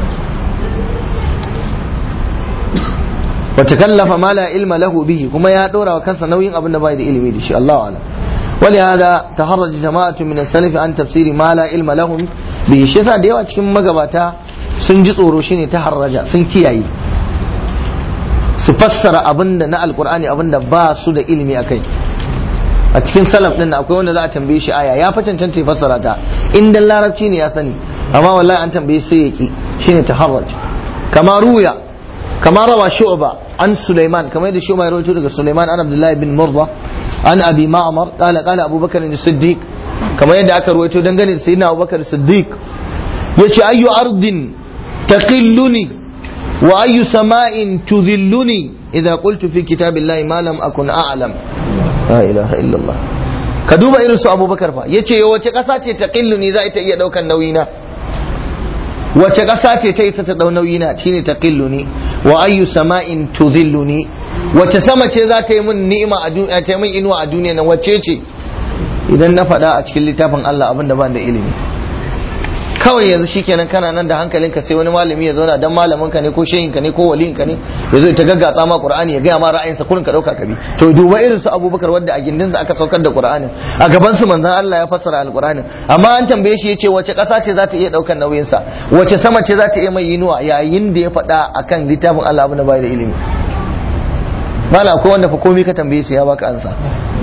wa takallafa ma la ilma lahu bihi kuma ya dora wa kansa nauyin abin da bai da ilimi da shi Allahu a'lam ولهذا تخرج جماعة من السلف عن تفسير ما لا علم لهم به shi yasa da yawa cikin magabata sun ji tsoro shine ta harraja sun kiyaye su fassara abinda na alkur'ani abinda ba su da ilimi akai a cikin salaf din akwai wanda za a tambaye shi aya ya fa cancanta ya fassara ta in dan larabci ne ya sani amma wallahi an tambaye sai ya ki shine taharraj kama ruya kama rawa shu'ba an sulaiman kamar yadda shu'ba ya rawaito daga sulaiman an abdullahi bin murda an abi ma'mar qala qala abubakar as-siddiq kamar yadda aka rawaito dangane da sayyidina abubakar as-siddiq yace ayyu ardin taqilluni wa ayyu sama'in tudhilluni idza qultu fi kitabillahi ma lam akun a'lam la ilaha illallah ka duba irin su abubakar fa yace wace kasa ce taqilluni za ta iya daukan nauyina wace ƙasa ce ta isa ta ɗau nauyina shine ta ni wa ayyu sama'in tudhilluni wace sama ce za ta yi min ni'ima a duniya ta yi min inuwa a duniya nan wace ce idan na faɗa a cikin littafin Allah abin da ban da ilimi kawai yanzu shikenan kana nan da hankalinka sai wani malami ya zauna dan malaminka ne ko shehinka ne ko waliyinka ne ya zo ta gaggatsa ma qur'ani ya gaya ma ra'ayinsa kurin ka dauka kabi to duba irin su abubakar wanda a gindinsa aka saukar da qur'anin a gaban su manzon Allah ya fassara alqur'anin amma an tambaye shi yace wace ƙasa ce za ta iya daukan nauyin sa wace sama ce za ta iya mai yinuwa yayin da ya faɗa akan littafin Allah abin da bai da ilimi mala akwai wanda fa komai ka tambaye shi ya baka ansa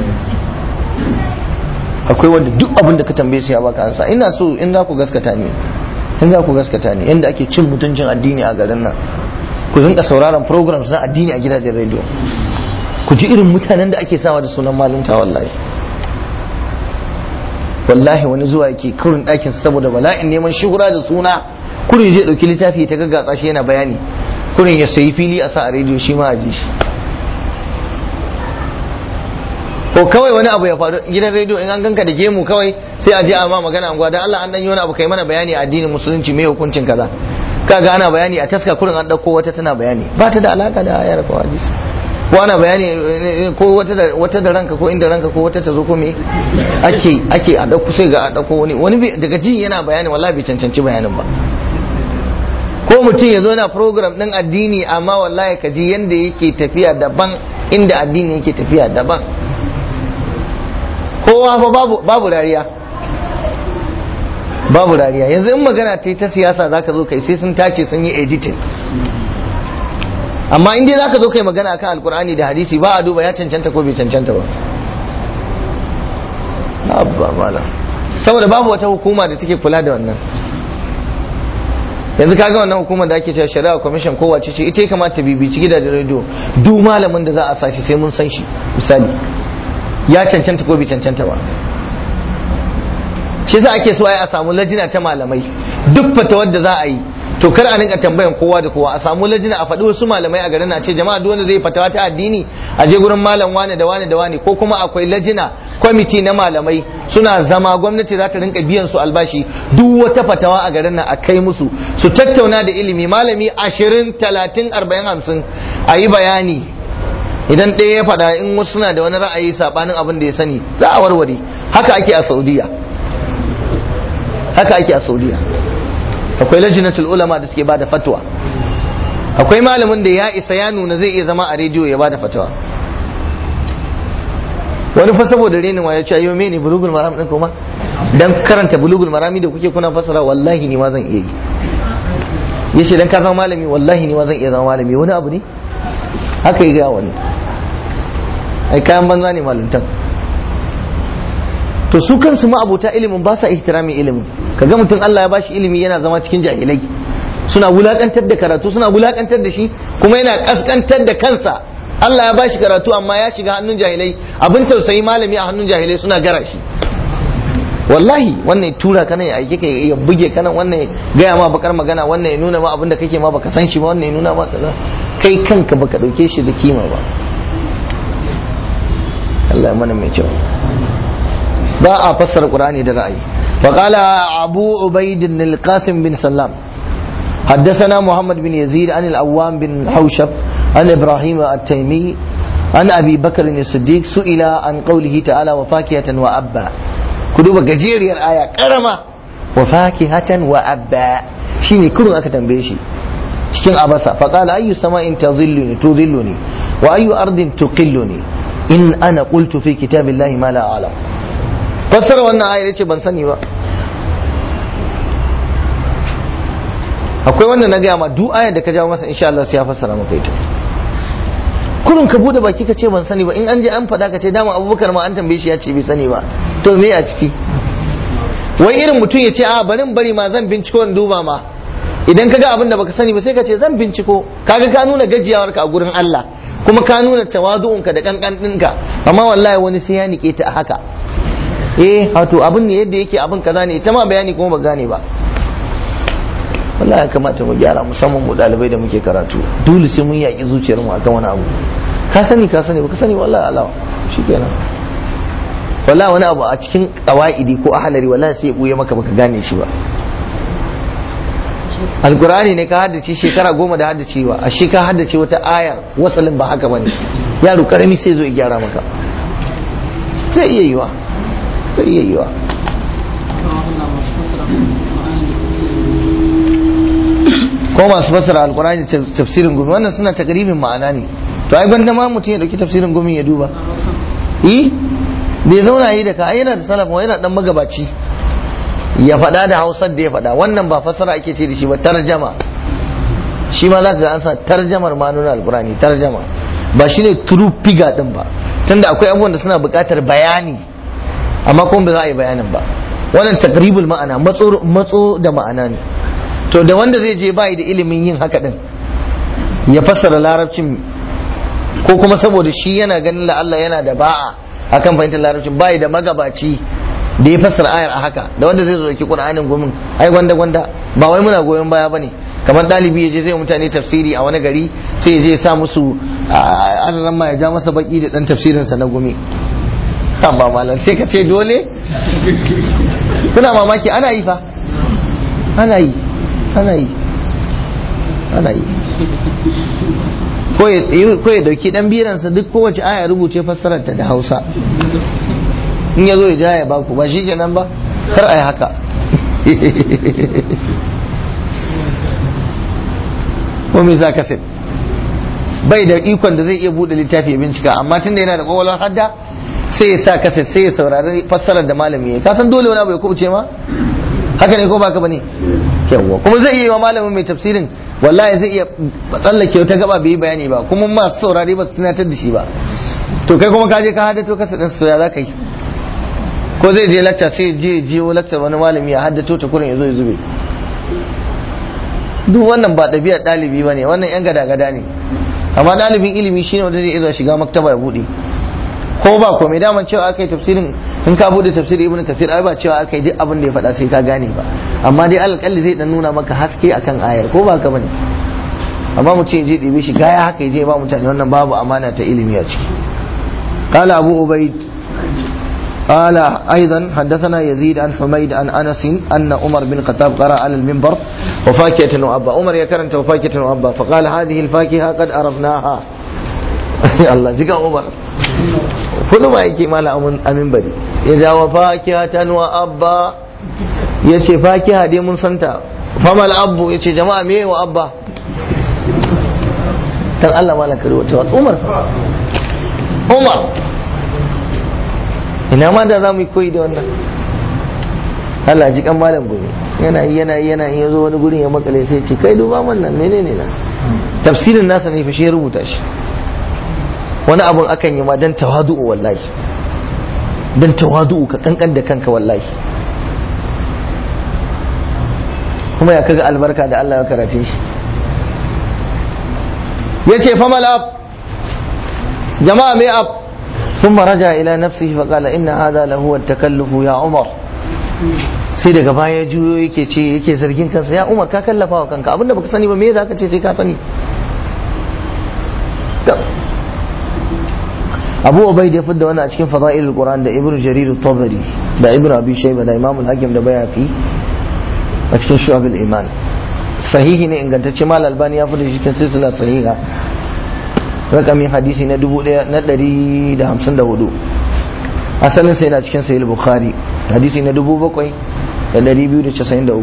akwai wanda duk abin da ka tambaye su ya baka ansa ina so in za ku gaskata ni in za ku gaskata ni inda ake cin mutuncin addini a garin nan ku rinka sauraron programs na addini a gidajen radio ku ji irin mutanen da ake sawa da sunan malinta wallahi wallahi wani zuwa yake kurin ɗakin saboda bala'in neman shuhura da suna kurin zai ɗauki littafi ta gaggatsa shi yana bayani kurin ya sayi fili a sa a rediyo shi ma a ji shi ko kawai wani abu ya faru gidan rediyo in an ganka da gemu kawai sai a je a ma magana anguwa dan Allah an dan yi wani abu kai mana bayani a addinin musulunci me hukuncin kaza kaga ana bayani a taska kurin an dauko wata tana bayani ba ta da alaka da ayar ko hadisi ko ana bayani ko wata da wata da ranka ko inda ranka ko wata ta zo ko me ake ake a dauko sai ga a dauko wani wani daga jin yana bayani wallahi bai cancanci bayanin ba ko mutum ya zo na program din addini amma wallahi ka ji yanda yake tafiya daban inda addini yake tafiya daban kowa fa babu babu rariya babu rariya yanzu in magana ta ta siyasa zaka zo kai sai sun tace sun yi editing amma in dai zaka zo kai magana akan alkur'ani da hadisi ba a duba ya cancanta ko bai cancanta ba abba mala saboda babu wata hukuma da take kula da wannan yanzu kaga wannan hukumar da ake cewa shari'a commission ko wace ce ita ya kamata ta bibici gidajen rediyo duk malamin da za a sashi sai mun san shi misali ya cancanta ko bai cancanta ba shi yasa ake so ai a samu lajina ta malamai duk fata wadda za a yi to kar a rinka tambayan kowa da kowa a samu lajina a faɗi wasu malamai a garin a ce jama'a duk wanda zai fatawa ta addini a je gurin malam wane da wane da wane ko kuma akwai lajina kwamiti na malamai suna zama gwamnati za ta rinka biyan su albashi duk wata fatawa a garin nan a kai musu su tattauna da ilimi malami ashirin talatin arba'in hamsin a yi bayani idan ɗaya ya faɗa in wasu suna da wani ra'ayi saɓanin abin da ya sani za a warware haka ake a saudiya haka ake a saudiya akwai lajinatul ulama da suke bada fatwa akwai malamin da ya isa ya nuna zai iya zama a rediyo ya bada fatwa wani fa saboda renin wa ya ce ayo mene bulugul maram din kuma dan karanta bulugul marami da kuke kuna fasara wallahi ni ma zan iya yi yace dan ka zama malami wallahi ni ma zan iya zama malami wani abu ne haka yi ga wani ai kayan banza ne malintan to su kansu ma'abuta ilimin ba sa ihtiramin ilimin kaga mutum Allah ya bashi ilimi yana zama cikin jahilai suna wulakantar da karatu suna wulakantar da shi kuma yana kaskantar da kansa Allah ya bashi karatu amma ya shiga hannun jahilai abin tausayi malami a hannun jahilai suna gara shi wallahi wannan tura kana ya aike ka ya buge kana wannan gaya ma bakar magana wannan ya nuna ma abin da kake ma baka san shi ba wannan ya nuna ma kaza kai kanka baka dauke shi da kima ba Allah ya mana mai kyau ba a fassara Qur'ani da ra'ayi فقال أبو عبيد القاسم بن سلام حدثنا محمد بن يزيد عن الأوام بن حوشب عن إبراهيم التيمي عن أبي بكر الصديق سئل عن قوله تعالى وفاكهة وأبا كدوب جزير الآية كرمة وفاكهة وأبا شيني كلهم أكتم بيشي cikin abasa faqala ayyu sama'in tadhilluni tudhilluni wa ayyu ardin tuqilluni in ana qultu fi kitabillahi ma la a'lam fassara wannan ayar ce ban sani ba akwai wanda na gaya ma duk ayar da ka jawo masa insha Allah sai ya fassara maka ita kurun ka bude baki ka ce ban sani ba in an je an faɗa ka ce dama abubakar ma an tambaye shi ya ce bai sani ba to me a ciki wai irin mutum ya ce a barin bari ma zan binciko in duba ma idan ka ga abin da baka sani ba sai ka ce zan binciko kaga ka nuna gajiyawarka a gurin Allah kuma ka nuna tawazu'unka da kankan ɗinka amma wallahi wani sai ya nike ta a haka eh wato abin ne yadda yake abin kaza ne ita ma bayani kuma ba gane ba wallahi ya kamata mu gyara musamman mu dalibai da muke karatu dole sai mun yaki zuciyar mu akan wani abu ka sani ka sani ba ka sani wallahi Allah shikenan wallahi wani abu a cikin qawaidi ko ahlari wallahi sai ya buye maka baka gane shi ba alkur'ani ne ka haddace shekara goma da haddacewa a shi ka haddace wata ayar wasalin ba haka bane yaro karami sai zo ya gyara maka zai iya yiwa zai iya yiwa ko masu fassara alkur'ani tafsirin gumi wannan suna takribin ma'ana ne to ai gwanda ma mutum ya dauki tafsirin gumi ya duba yi bai zauna yi da ka yana da salaf yana dan magabaci ya faɗa da hausar da ya faɗa wannan ba fassara ake ce da shi ba tarjama shi ma za ka ga an sa tarjamar ma nuna alkurani tarjama ba shi ne true figure din ba tunda akwai abubuwan da suna buƙatar bayani amma kuma ba za a yi bayanin ba wannan takribul ma'ana matso da ma'ana ne to da wanda zai je bayi da ilimin yin haka din ya fassara larabcin ko kuma saboda shi yana ganin la Allah yana da ba'a akan fahimtar larabcin bayi da magabaci da ya fassara ayar a haka da wanda zai zo ki qur'anin gumin ai gwanda gwanda ba wai muna goyon baya bane kamar dalibi ya je zai mutane tafsiri a wani gari sai ya je ya sa musu an ma ya ja masa baki da dan tafsirin sa na gumi amma malam sai ka ce dole kuna mamaki ana yi fa ana yi ana yi ana yi ko ya dauki dan biransa duk kowace aya rubuce fassarar ta da Hausa in ya zo ya ja ya baku ba shi kenan ba kar a yi haka ko me za ka sai bai da ikon da zai iya bude littafi ya bincika amma tun da yana da kwakwalwar hadda sai ya sa kaset sai ya saurari fassarar da malami ya kasan dole wani abu ya kubuce ma haka ne ko baka bane yawwa kuma zai iya yi wa malamin mai tafsirin wallahi zai iya tsallake wata gaba bai yi bayani ba kuma masu saurari ba su tunatar da shi ba to kai kuma ka je ka hada to kasa din soya za ka yi ko zai je lacca sai je jiyo lacca wani malami ya haddato ta kurin ya zo ya zube duk wannan ba ɗabi'ar ɗalibi ba ne wannan yan gada-gada ne amma ɗalibin ilimi shine wanda zai iya shiga maktaba ya buɗe ko ba komai daman cewa aka yi tafsirin in ka bude tafsirin ibnu kasir ai ba cewa aka yi duk abin da ya faɗa sai ka gane ba amma dai alƙalli zai dan nuna maka haske akan ayar ko ba ka bane amma mutum ya je ɗibe shi gaya haka ya je ba mutane wannan babu amana ta ilimi a ciki قال أبو عبيد قال أيضا حدثنا يزيد عن حميد عن أنس أن عمر بن الخطاب قرأ على المنبر وفاكهة وأبا عمر يكرنت وفاكهة وأبا فقال هذه الفاكهة قد عرفناها الله جيك عمر كل ما يكي مالا أمين بدي إذا وفاكهة وأبا yace fakiha dai mun santa famal abu yace jama'a me wa abba dan Allah malaka wata Umar Umar ina ma da za mu yi koyi da wannan Allah ji kan malam gobe yana yi yana yi yana yi yazo wani gurin ya makale sai ce kai duba man nan menene nan tafsirin nasa ne fa shi ya rubuta shi wani abun akan yi ma dan tawadu'u wallahi dan tawadu'u ka kankan da kanka wallahi kuma ya kaga albarka da Allah ya karace shi yace famal ab jama'a mai ab ثم رجع إلى نفسه فقال إن هذا لهو التكلف يا عمر sai daga baya juyo yake ce yake zargin kansa ya umar ka kallafa wa kanka abinda baka sani ba me za ka ce sai ka sani abu ubaid ya fidda wani a cikin fada'ilul qur'an da ibnu jarir at-tabari da ibnu abi shayba da imam al-hakim da bayaki a cikin shu'abul iman sahihi ne ingantacce mal albani ya fidda shi cikin silsila sahiha rakamin hadisi na 1154 asalin sai na cikin sahih bukhari hadisi na 7293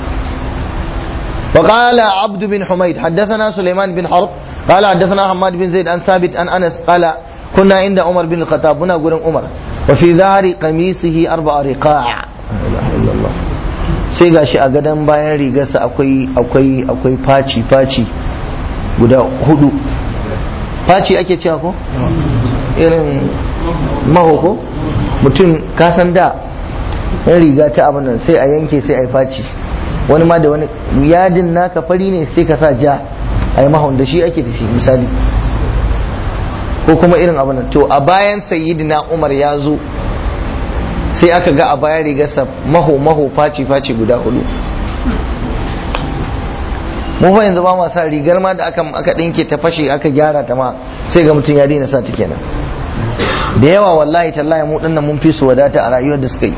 وقال عبد بن حميد حدثنا سليمان بن حرب قال حدثنا حماد بن زيد عن ثابت عن انس قال كنا عند عمر بن الخطاب هنا قرن عمر وفي ظهر قميصه اربع رقاع لا اله الا الله sai gashi a gadon bayan rigarsa akwai akwai akwai faci faci guda hudu faci ake cewa ko irin maho ko mutum kasan da yan riga ta abin nan sai a yanke sai a yi faci wani ma da wani yadin naka fari ne sai ka sa ja a yi mahon da shi ake da shi misali ko kuma irin abin nan to a bayan sayyidina umar ya zo sai aka ga a bayan rigarsa maho maho faci faci guda hudu mu fa yanzu ba ma sa rigar ma da aka aka dinke ta fashe aka gyara ta ma sai ga mutum ya daina sa ta kenan da yawa wallahi tallahi mu dinnan mun fi su wadata a rayuwar da suka yi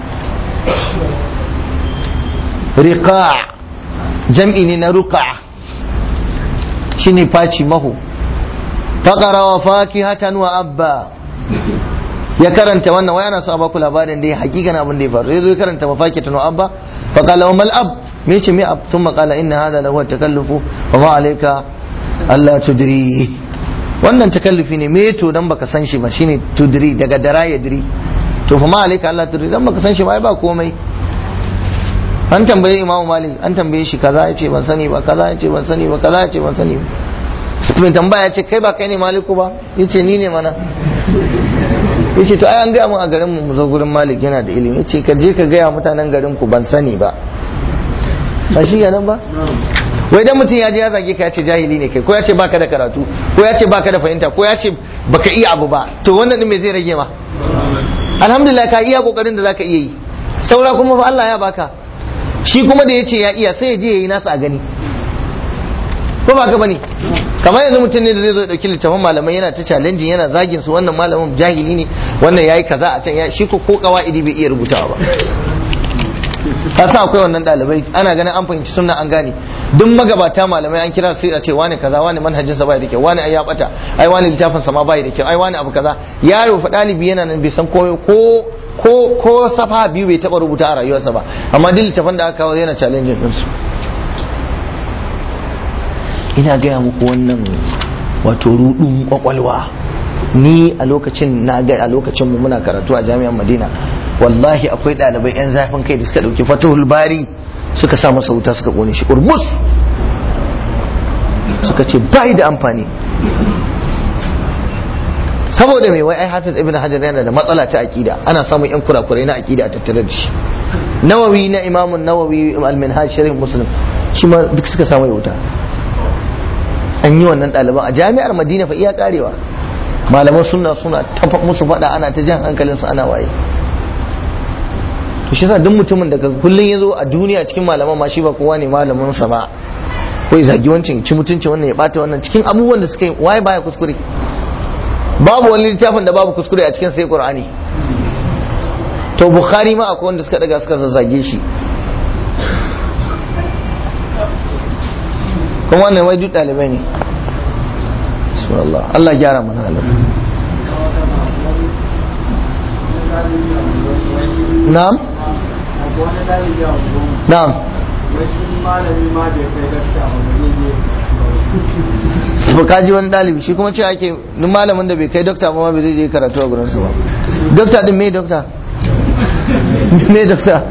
riqa jam'i ne na ruqa shine faci maho faqara wa fakihatan wa abba ya karanta wannan waya na so a baku labarin da ya hakikan abin da ya faru yazo ya karanta mafakitun wa abba faqala wa mal ab me ce me ab thumma qala inna hadha lahu takallufu wa ma alayka alla tudri wannan takallufi ne me to dan baka san shi ba shine tudri daga dara ya diri to fa ma alayka alla tudri dan baka san shi ba ba komai an tambaye imamu malik an tambaye shi kaza yace ban sani ba kaza yace ban sani ba kaza yace ban sani ba mai tambaya ce kai ba kai ne maliku ba yace ni ne mana yace to ai an gaya mun a garin mu mu zo gurin malik yana da ilimi yace ka je ka gaya mutanen garin ku ban sani ba ba shi nan ba wai dan mutum ya je ya zage ka ya ce jahili ne kai ko ya ce baka da karatu ko ya ce baka da fahimta ko ya ce baka iya abu ba to wannan din me zai rage ma alhamdulillah ka iya kokarin da zaka iya yi saura kuma fa Allah ya baka shi kuma da yace ya iya sai ya je yayi nasa a gani ko ba ka bane kamar yanzu mutum ne da zai zo ya dauki littafin malamai yana ta challenging yana zagin su wannan malamin jahili ne wannan yayi kaza a can ya shi ko ko kawaidi bai iya rubutawa ba ka sa akwai wannan dalibai ana ganin an fahimci sunna an gane duk magabata malamai an kira sai a ce wani kaza wani manhajin sa bai da kyau wani ai ya bata ai wani littafin sa ma bai da kyau ai wani abu kaza yaro fa dalibi yana nan bai san ko ko ko ko safa biyu bai taba rubuta a rayuwarsa ba amma duk littafin da aka kawo yana challenging din su ina gaya muku wannan wato rudun kwakwalwa ni a lokacin na ga a lokacin mu muna karatu a jami'an madina wallahi akwai ɗalibai yan zafin kai da suka ɗauki fatahul bari suka sa masa wuta suka kone shi urmus suka ce bai da amfani saboda mai wai ai hafiz ibn hajar yana da matsala ta aqida ana samun yan kurakurai na aqida a tattare da shi nawawi na imamun nawawi al-minhaj sharh muslim shi ma duk suka samu wuta an yi wannan ɗaliban a jami'ar madina fa iya karewa malaman sunna suna tafa musu faɗa ana ta jan hankalin su ana waye to shi yasa duk mutumin da kullun ya zo a duniya cikin malaman ma shi ba kowa ne malamin sa ba ko ya zagi wancan ci mutunci wannan ya bata wannan cikin abubuwan da suka yi waye baya kuskure babu wani littafin da babu kuskure a cikin sai qur'ani to bukhari ma akwai wanda suka daga suka zazzage shi kuma wannan wai duk dalibai ne subhanallah Allah gyara mana halin na'am na'am ba ka ji wani ɗalibi shi kuma ce ake duk malamin da bai kai dokta ba ma bai zai je karatu a gurinsa ba dokta din me dokta me dokta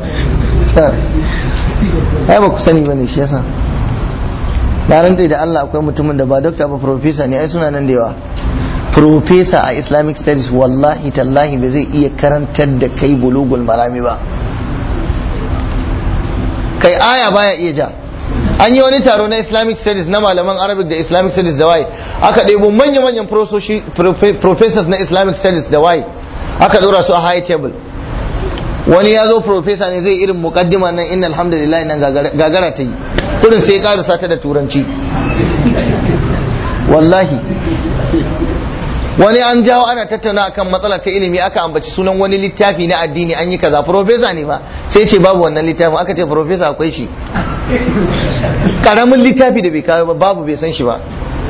ai ba ku sani ba ne shi yasa na rantse da Allah akwai mutumin da ba dokta ba profesa ne ai suna nan da yawa profesa a islamic studies wallahi tallahi ba zai iya karantar da kai bulugul marami ba kai aya baya iya ja an yi wani taro na islamic studies na malaman arabic da islamic studies da waye aka ɗebo manya-manyan professors na islamic studies da waye aka dora su a high table wani ya zo professor ne zai irin mukaddima nan inna alhamdulillah nan gagara ta yi kudin sai ya karasa ta da turanci wallahi wani an jawo ana tattauna akan matsala ta ilimi aka ambaci sunan wani littafi na addini an yi kaza profesa ne ba sai ce babu wannan littafin aka ce profesa akwai shi karamin littafi da bai kawo ba babu bai san shi ba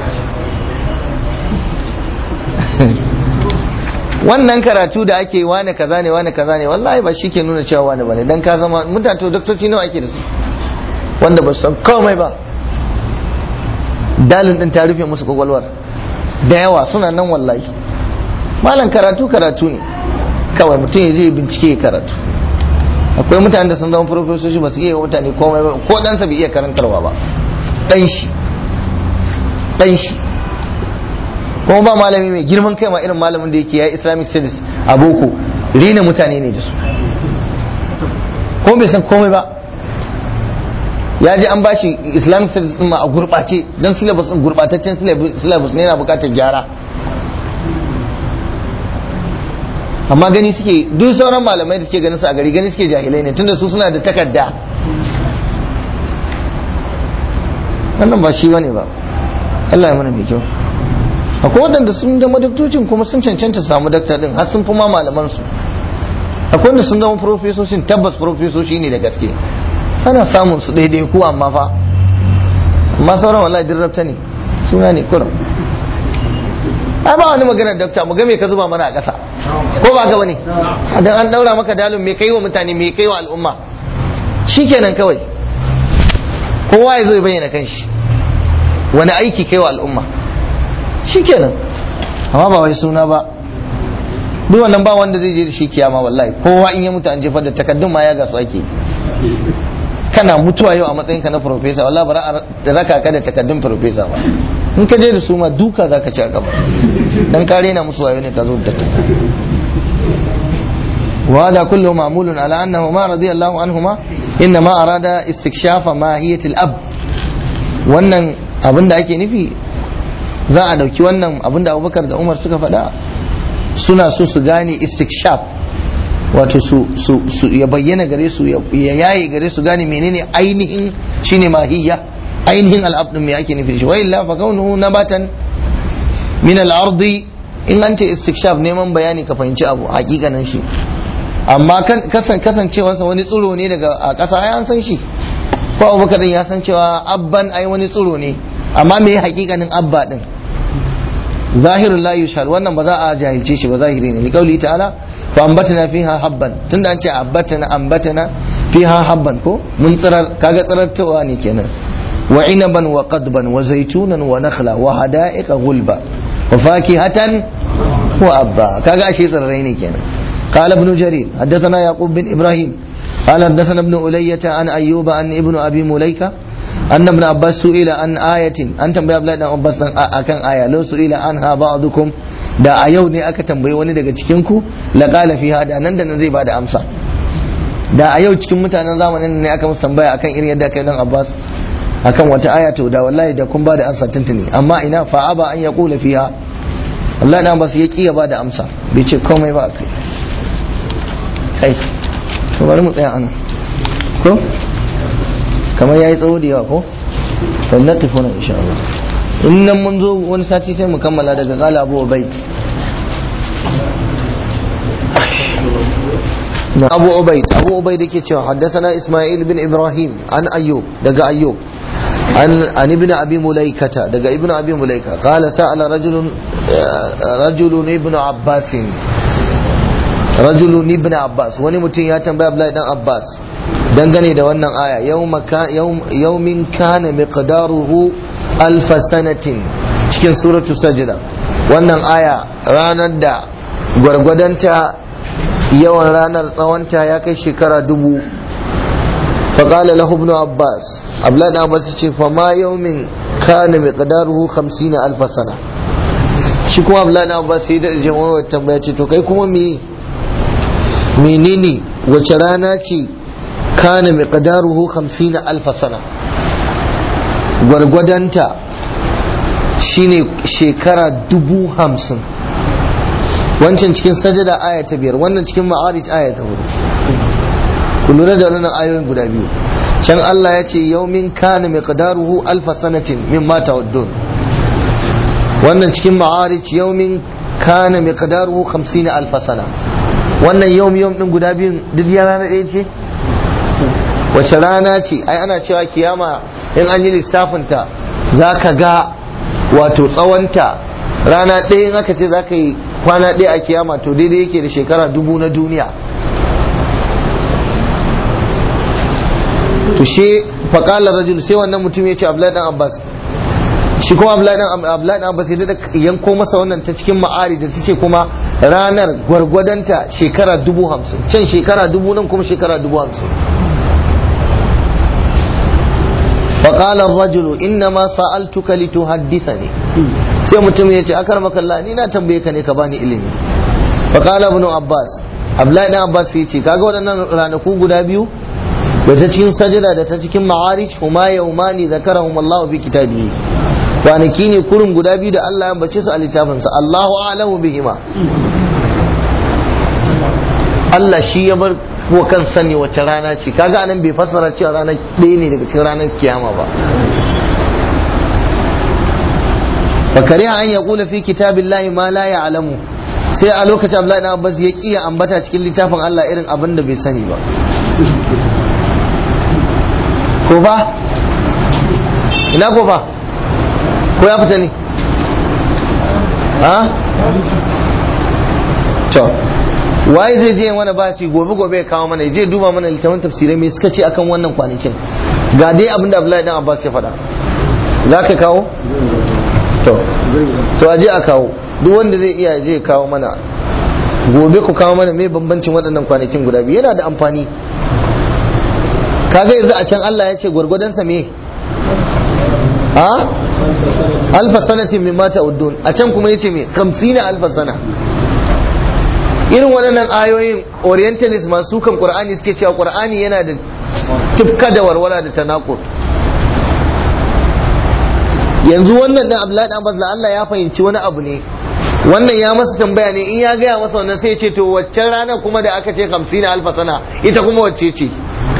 wannan karatu da ake wane kaza ne wane kaza ne wallahi ba shi ke nuna cewa wane bane dan ka zama mutane to doktoci nawa ake da su wanda ba su san komai ba dalin din ta rufe musu kwakwalwar da yawa suna nan wallahi malam karatu karatu ne kawai mutum ya je bincike ya karatu akwai mutane da sun zama profesoshi ba su iya mutane komai ba ko ɗansa bai iya karantarwa ba ɗan shi ɗan shi kuma ba malami mai girman kai ma irin malamin da yake ya islamic studies a boko rina mutane ne da su kuma bai san komai ba ya je an bashi islamic studies din ma a gurɓace don syllabus din gurɓataccen syllabus ne yana buƙatar gyara amma gani suke duk sauran malamai da suke ganin su a gari gani suke jahilai ne tunda su suna da takarda wannan ba shi bane ba Allah ya mana mai kyau akwai waɗanda sun zama daktocin kuma sun cancanta su samu dakta din har sun fi ma malaman su akwai wanda sun zama profesoshin tabbas profesoshi ne da gaske ana samun su daidai ku amma fa amma sauran wallahi dirrabta ne suna ne kurum ai ba wani maganar dakta mu ga me ka zuba mana a ƙasa ko ba ga bane dan an daura maka dalin me kai wa mutane me kai wa al'umma shikenan kawai kowa ya zo ya bayyana kanshi wani aiki kai wa al'umma shikenan amma ba wai suna ba duk wannan ba wanda zai je da shi kiyama wallahi kowa in ya mutu an jefar da takaddun ma ya gasu ake kana mutuwa yau a matsayinka na profesa wallahi ba da raka ka da takaddun profesa ba in ka je da su ma duka zaka ci a gaba dan ka rena musu wayo ne ka zo da وهذا كله معمول على أنه ما رضي الله عنهما إنما أراد استكشاف ماهية الأب wannan abin da ake nufi za a dauki wannan abin da abubakar da umar suka faɗa suna so su gane istikshaf wato su ya bayyana gare su ya yaye gare su gane menene ainihin shine mahiyya ainihin al'ab din me ake nufi shi wa illa fa kaunuhu nabatan min al-ardi in an ce istikshaf neman bayani ka fahimci abu hakikanin shi amma kasancewarsa wani tsiro ne daga a ƙasa ai an san shi ko abubakar ya san cewa abban ai wani tsiro ne amma me hakikanin abba din zahirun la yushar wannan ba za a jahilce shi ba zahiri ne liqauli ta'ala fa ambatana fiha habban tunda an ce ambatana ambatana fiha habban ko mun tsirar kaga tsirartawa ne kenan wa inaban wa qadban wa zaitunan wa nakhla wa hada'iqa gulba wa fakihatan wa abba kaga ashe tsirrai ne kenan قال ابن جرير حدثنا يعقوب بن ابراهيم قال حدثنا ابن ألية عن أيوب عن ابن أبي مليكة أن ابن عباس سئل عن آية أنت بيا بلاد عباس أكن آية لو سئل عنها بعضكم da a yau ne aka tambayi wani daga cikinku la qala fiha da nan da nan zai bada amsa da a yau cikin mutanen zamanin ne aka musu tambaya akan irin yadda kai dan Abbas akan wata aya to da wallahi da kun bada amsa tuntuni amma ina fa aba an yaqula fiha Allah dan Abbas ya kiya ba da amsa bai ce komai ba kai kai to bari mu tsaya anan ko kamar yayi tsawo da yawa ko to na tafi nan insha Allah in nan mun zo wani sati sai mu kammala daga qala Abu Ubayd Abu Ubayd Abu Ubayd yake cewa haddathana Isma'il bin Ibrahim an Ayyub daga Ayyub عن عن ابن ابي مليكه دغ ابن ابي مليكه قال سال رجل رجل ابن عباس رجل ابن عباس wani mutum ya tambaya Abdullahi dan Abbas dangane da wannan aya yawmin kana miqdaruhu alf sanatin cikin suratu sajda wannan aya ranar da gwargwadonta yawan ranar tsawonta ya kai shekara dubu فقال له ابن عباس abla da abbas ce fa ma yawmin kana miqdaruhu 50 alf sana shi kuma abla da abbas sai da jama'a tambaya ce to kai kuma me menene wace rana ce kana miqdaruhu 50 alf sana gwargwadanta shine shekara dubu hamsin wancan cikin sajada aya ta biyar wannan cikin ma'arij aya ta hudu ku lura da wannan ayoyin guda biyu can Allah ya ce yaumin kana miqdaruhu alf sanatin mimma tawaddun wannan cikin ma'arij yaumin kana miqdaruhu 50 alf sana wannan yaum yaum din guda biyun duk ya rana ɗaya ce wace rana ce ai ana cewa kiyama in an yi lissafin ta zaka ga wato tsawonta rana ɗaya in aka ce zaka yi kwana ɗaya a kiyama to daidai yake da shekara dubu na duniya to shi faƙalar rajul sai wannan mutum ya ce abdullahi dan abbas shi kuma abdullahi dan abbas ya daɗa yanko masa wannan ta cikin ma'ari da ta ce kuma ranar gwargwadonta shekara dubu hamsin can shekara dubu nan kuma shekara dubu hamsin faƙalar rajulu inna ma sa'altuka lituhaddithani sai mutum ya ce akar makalla ni na tambaye ka ne ka bani ilimi faƙala ibn abbas abdullahi dan abbas ya ce kaga waɗannan ranaku guda biyu da ta cikin sajada da ta cikin ma'arij huma yawmani zakarahum Allah bi kitabihi kwanaki ne kurin guda biyu da Allah ya bace su a littafinsa Allahu a'lamu bihima Allah shi ya bar wa kan sani wace rana ce kaga anan bai fassara cewa ranar ɗaya ne daga cikin ranar kiyama ba fakari an ya kula fi kitabillahi ma la ya'lamu sai a lokacin Abdullahi ibn Abbas ya kiya ambata cikin littafin Allah irin abin da bai sani ba ko ba ina ko ba ko ya fita ne ha to waye zai je wani basi gobe gobe ya kawo mana je duba mana littafin tafsirai mai suka ce akan wannan kwanakin ga dai abin da Abdullahi dan Abbas ya faɗa za ka kawo to to aje a kawo duk wanda zai iya je kawo mana gobe ku kawo mana mai bambancin waɗannan kwanakin guda biyu yana da amfani kaga yanzu a can Allah ya ce gwargwadonsa me a alfa sanatin min mata uddun a can kuma yace me 50 alfa sana irin waɗannan ayoyin orientalist masu kan qur'ani suke cewa qur'ani yana da tufka da warwara da tanakut yanzu wannan dan Abdullahi dan Abbas Allah ya fahimci wani abu ne wannan ya masa tambaya ne in ya gaya masa wannan sai ya ce to waccan ranar kuma da aka ce 50 alfa sana ita kuma wacce ce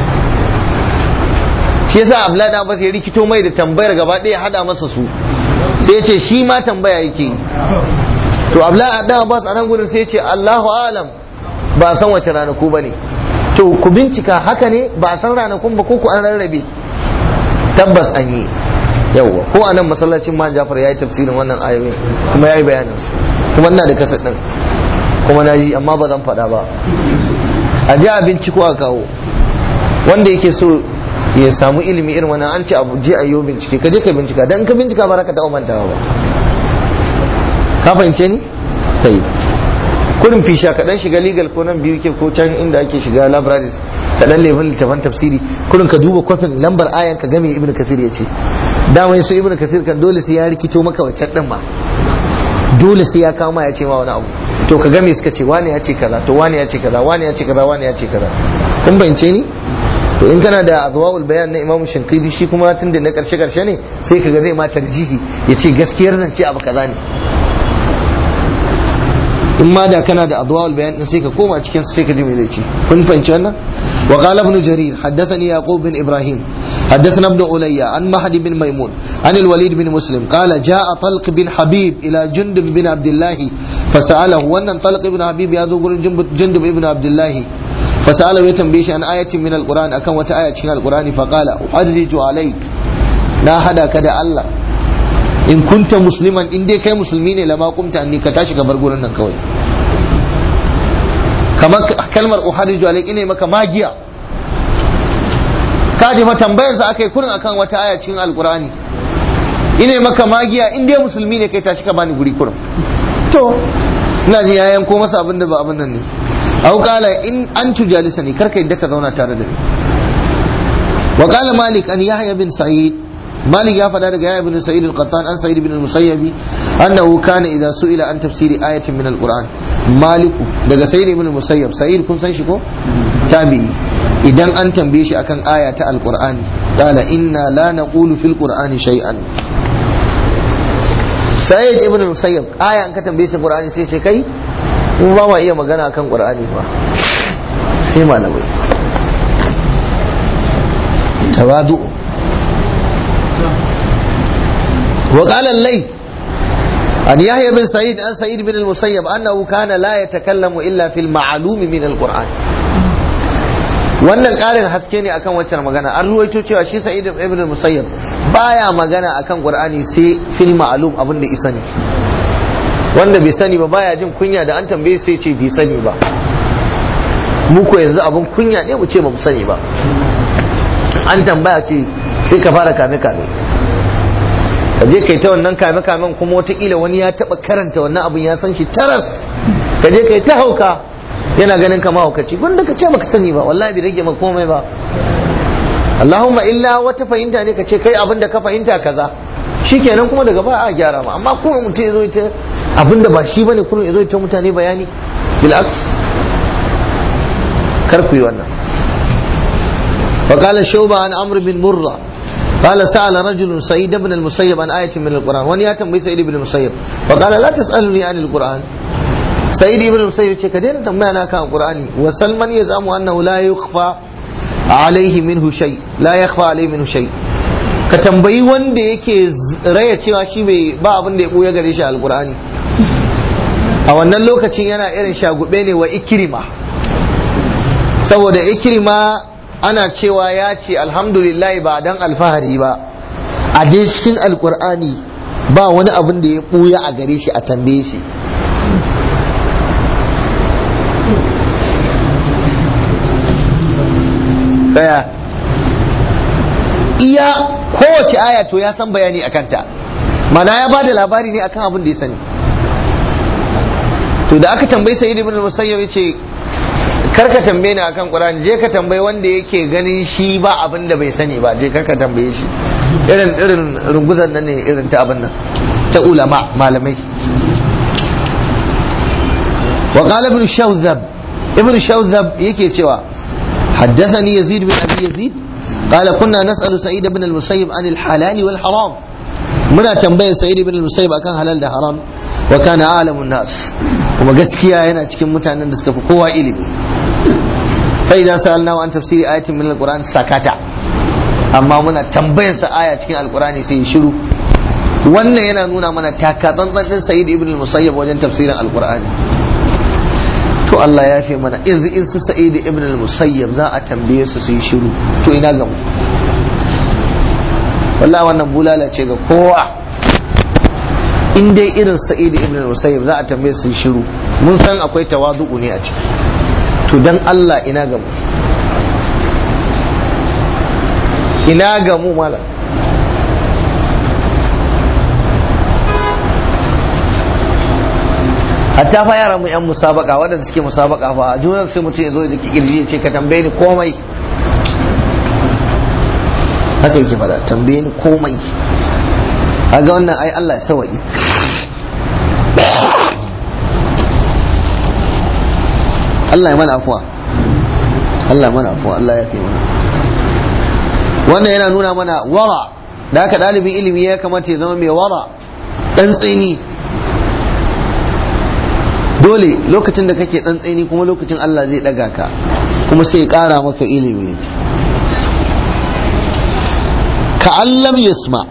shi yasa Abdullahi dan Abbas ya rikito mai da tambayar gaba ɗaya hada masa su sai ya ce shi ma tambaya yake to Abdullahi dan Abbas a nan gurin sai ya ce Allahu alam ba san wace ranaku bane to ku bincika haka ne ba san ranakun ba ko ku an rarrabe tabbas an yi yawwa ko a nan masallacin man jafar ya yi tafsirin wannan ayoyin kuma ya yi bayanin su kuma ina da kasa ɗin kuma na ji amma ba zan faɗa ba a ji a binciko a kawo wanda yake so ya samu ilimi irin wannan an ce abu je a yi bincike ka je ka bincika dan ka bincika ba ka taɓa mantawa ba ka fahimce ni ta yi kurin fisha ka dan shiga legal ko nan biyu ke ko can inda ake shiga libraries ka dan lebin littafan tafsiri kurin ka duba kwafin lambar ayan ka game ibnu kasir ya ce dama su ibnu kasir kan dole sai ya rikito maka wancan din ma dole sai ya kama ya ce ma wani abu to ka game suka ce wani ya ce kaza to wani ya ce kaza wani ya ce kaza wani ya ce kaza kun bayyance ni to in kana da azwaul bayan na imamu shankidi shi kuma tun da na karshe karshe ne sai kaga zai ma tarjihi ya ce gaskiyar zance abu kaza ne in ma da kana da adwa'ul bayan din sai ka koma cikin sai ka ji me zai ce kun fahimci wannan wa qala ibn jarir haddathani yaqub bin ibrahim haddathana ibn ulayya an mahdi bin maimun an al-walid bin muslim qala jaa talq bin habib ila jundub bin abdullah fasalahu wannan talq ibn habib ya zo gurin jundub ibn abdullah fasalahu ya tambaye shi an ayatin min al-quran akan wata aya cikin al-qurani fa qala uhadiju alayk na hada ka da Allah in kunta musliman in dai kai musulmi ne lama kumta anni ka tashi ka bar gurin nan kawai kamar kalmar uhariju alaik ine maka magiya ka ji fa tambayar sa akai kurin akan wata aya cikin alqurani ine maka magiya in dai musulmi ne kai tashi ka bani guri kurin to ina ji yayan ko masa abin da ba abin nan ne au qala in an tujalisani karka yadda ka zauna tare da ni wa qala malik an yahya bin sa'id مالك يا فدا daga ibn sa'id al-qattan an sa'id ibn al-musayyib annahu kana idha su'ila an tafsiri ayatin min al-quran malik daga sa'id ibn al-musayyib sa'id kun san shi ko tabi'i idan an tambaye shi akan aya ta al-qur'ani qala inna la naqulu fil qur'ani shay'an sa'id ibn al-musayyib aya an ka tambaye shi qur'ani sai ce kai mu ba ma iya magana akan qur'ani ba sai malamai tawadu وقال الليث عن يحيى بن سعيد عن سعيد بن المسيب انه كان لا يتكلم الا في المعلوم من القران wannan ƙarin haske ne akan waccan magana an ruwaito cewa shi sa'id ibn musayyab baya magana akan qur'ani sai fil ma'lum abin da isa ne wanda bai sani ba baya jin kunya da an tambaye sai ce bai sani ba mu ko yanzu abin kunya ne mu ce ba mu sani ba an tambaya ce sai ka fara kame kame ka je kai ta wannan kame kamen kuma watakila wani ya taba karanta wannan abin ya san shi taras ka je kai ta hauka yana ganin ka mahaukaci wanda ka ce baka sani ba wallahi bai rage maka komai ba Allahumma illa wata fahimta ne ka ce kai abin da ka fahimta kaza shikenan kuma daga baya a gyara ma amma kuma mutum ya zo ita abin da ba shi bane kuma ya zo ita mutane bayani bil aks kar ku yi wannan وقال شوبة عن عمرو بن مرة قال سأل رجل سعيد بن المسيب عن آية من القرآن ونياتا بسعيد بن المسيب فقال لا تسألني عن القرآن سعيد بن المسيب كدين تنبأنا كان القرآن وسلمان يزعم أنه لا يخفى عليه منه شيء لا يخفى عليه منه شيء ka tambayi wanda yake raya cewa shi bai ba abin da ya buya gare shi alkur'ani a wannan lokacin yana irin shagube ne wa ikirima saboda ikirima ana cewa ya ce alhamdulillah ba dan alfahari ba a je cikin alkur'ani ba wani abin da ya buya a gare shi a tambaye shi daya iya kowace aya to ya san bayani a kanta mana ya ba da labari ne akan abin da ya sani to da aka tambayi sayyid ibn musayyab yace kar ka tambaye ni akan qur'ani je ka tambayi wanda yake ganin shi ba abin da bai sani ba je kar ka tambaye shi irin irin runguzan nan ne irin ta abin nan ta ulama malamai wa qala ibn shawzab ibn shawzab yake cewa حدثني يزيد بن ابي يزيد قال كنا نسال سعيد بن المسيب عن الحلال والحرام منا تنبيه سعيد بن المسيب akan halal da haram wa kana alamun nas kuma gaskiya yana cikin mutanen da suka fi kowa ilimi fa idan sa'alna an tafsiri ayatin min alquran sakata amma muna tambayar sa aya cikin alqurani sai ya shiru wannan yana nuna mana taka tsantsan din sa'id ibn al-musayyib wajen tafsirin alqurani to Allah ya fi mana yanzu in su sa'id ibn al-musayyib za a tambaye su su yi shiru to ina ga mu wallahi wannan bulala ce ga kowa in dai irin sa'id ibn al-musayyib za a tambaye su yi shiru mun san akwai tawadu'u ne a ciki to dan Allah ina ga mu ina ga mu malam hatta fa yaran mu yan musabaka waɗanda suke musabaka fa a junan sai mutum ya zo da kirji ya ce ka tambaye ni komai haka yake fada tambaye ni komai a ga wannan ai Allah ya sawa'i Allah ya mana afuwa Allah ya mana afuwa Allah ya kai mana wannan yana nuna mana wara da haka ɗalibin ilimi ya kamata ya zama mai wara ɗan tsini dole lokacin da kake tsantseni kuma lokacin Allah zai daga ka kuma sai ya kara maka ilimi ka'allam yasma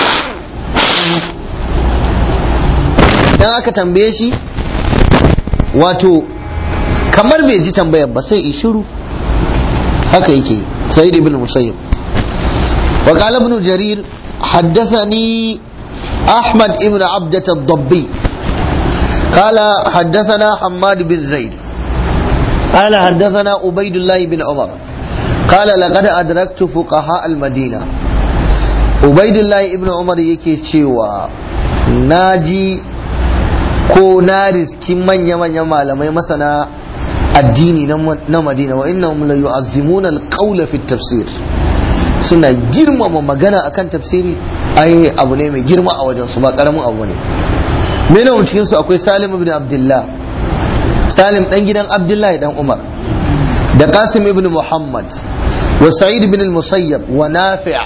idan aka tambaye shi wato kamar bai ji tambayar ba sai shiru haka yake سيد بن المسيب وقال ابن جرير حدثني أحمد بن عبدة الضبي قال حدثنا حماد بن زيد قال حدثنا عبيد الله بن عمر قال لقد أدركت فقهاء المدينة عبيد الله بن عمر yake cewa naji ko na riski manya-manya malamai masana addini na madina wa innahum la yu'azzimuna al-qawla fi tafsir suna girmama magana akan tafsiri ai abu ne mai girma a wajen su ba karamin abu ne mena cikin su akwai Salim ibn Abdullah Salim dan gidan Abdullahi dan Umar da Qasim ibn Muhammad wa Sa'id ibn al-Musayyab wa Nafi'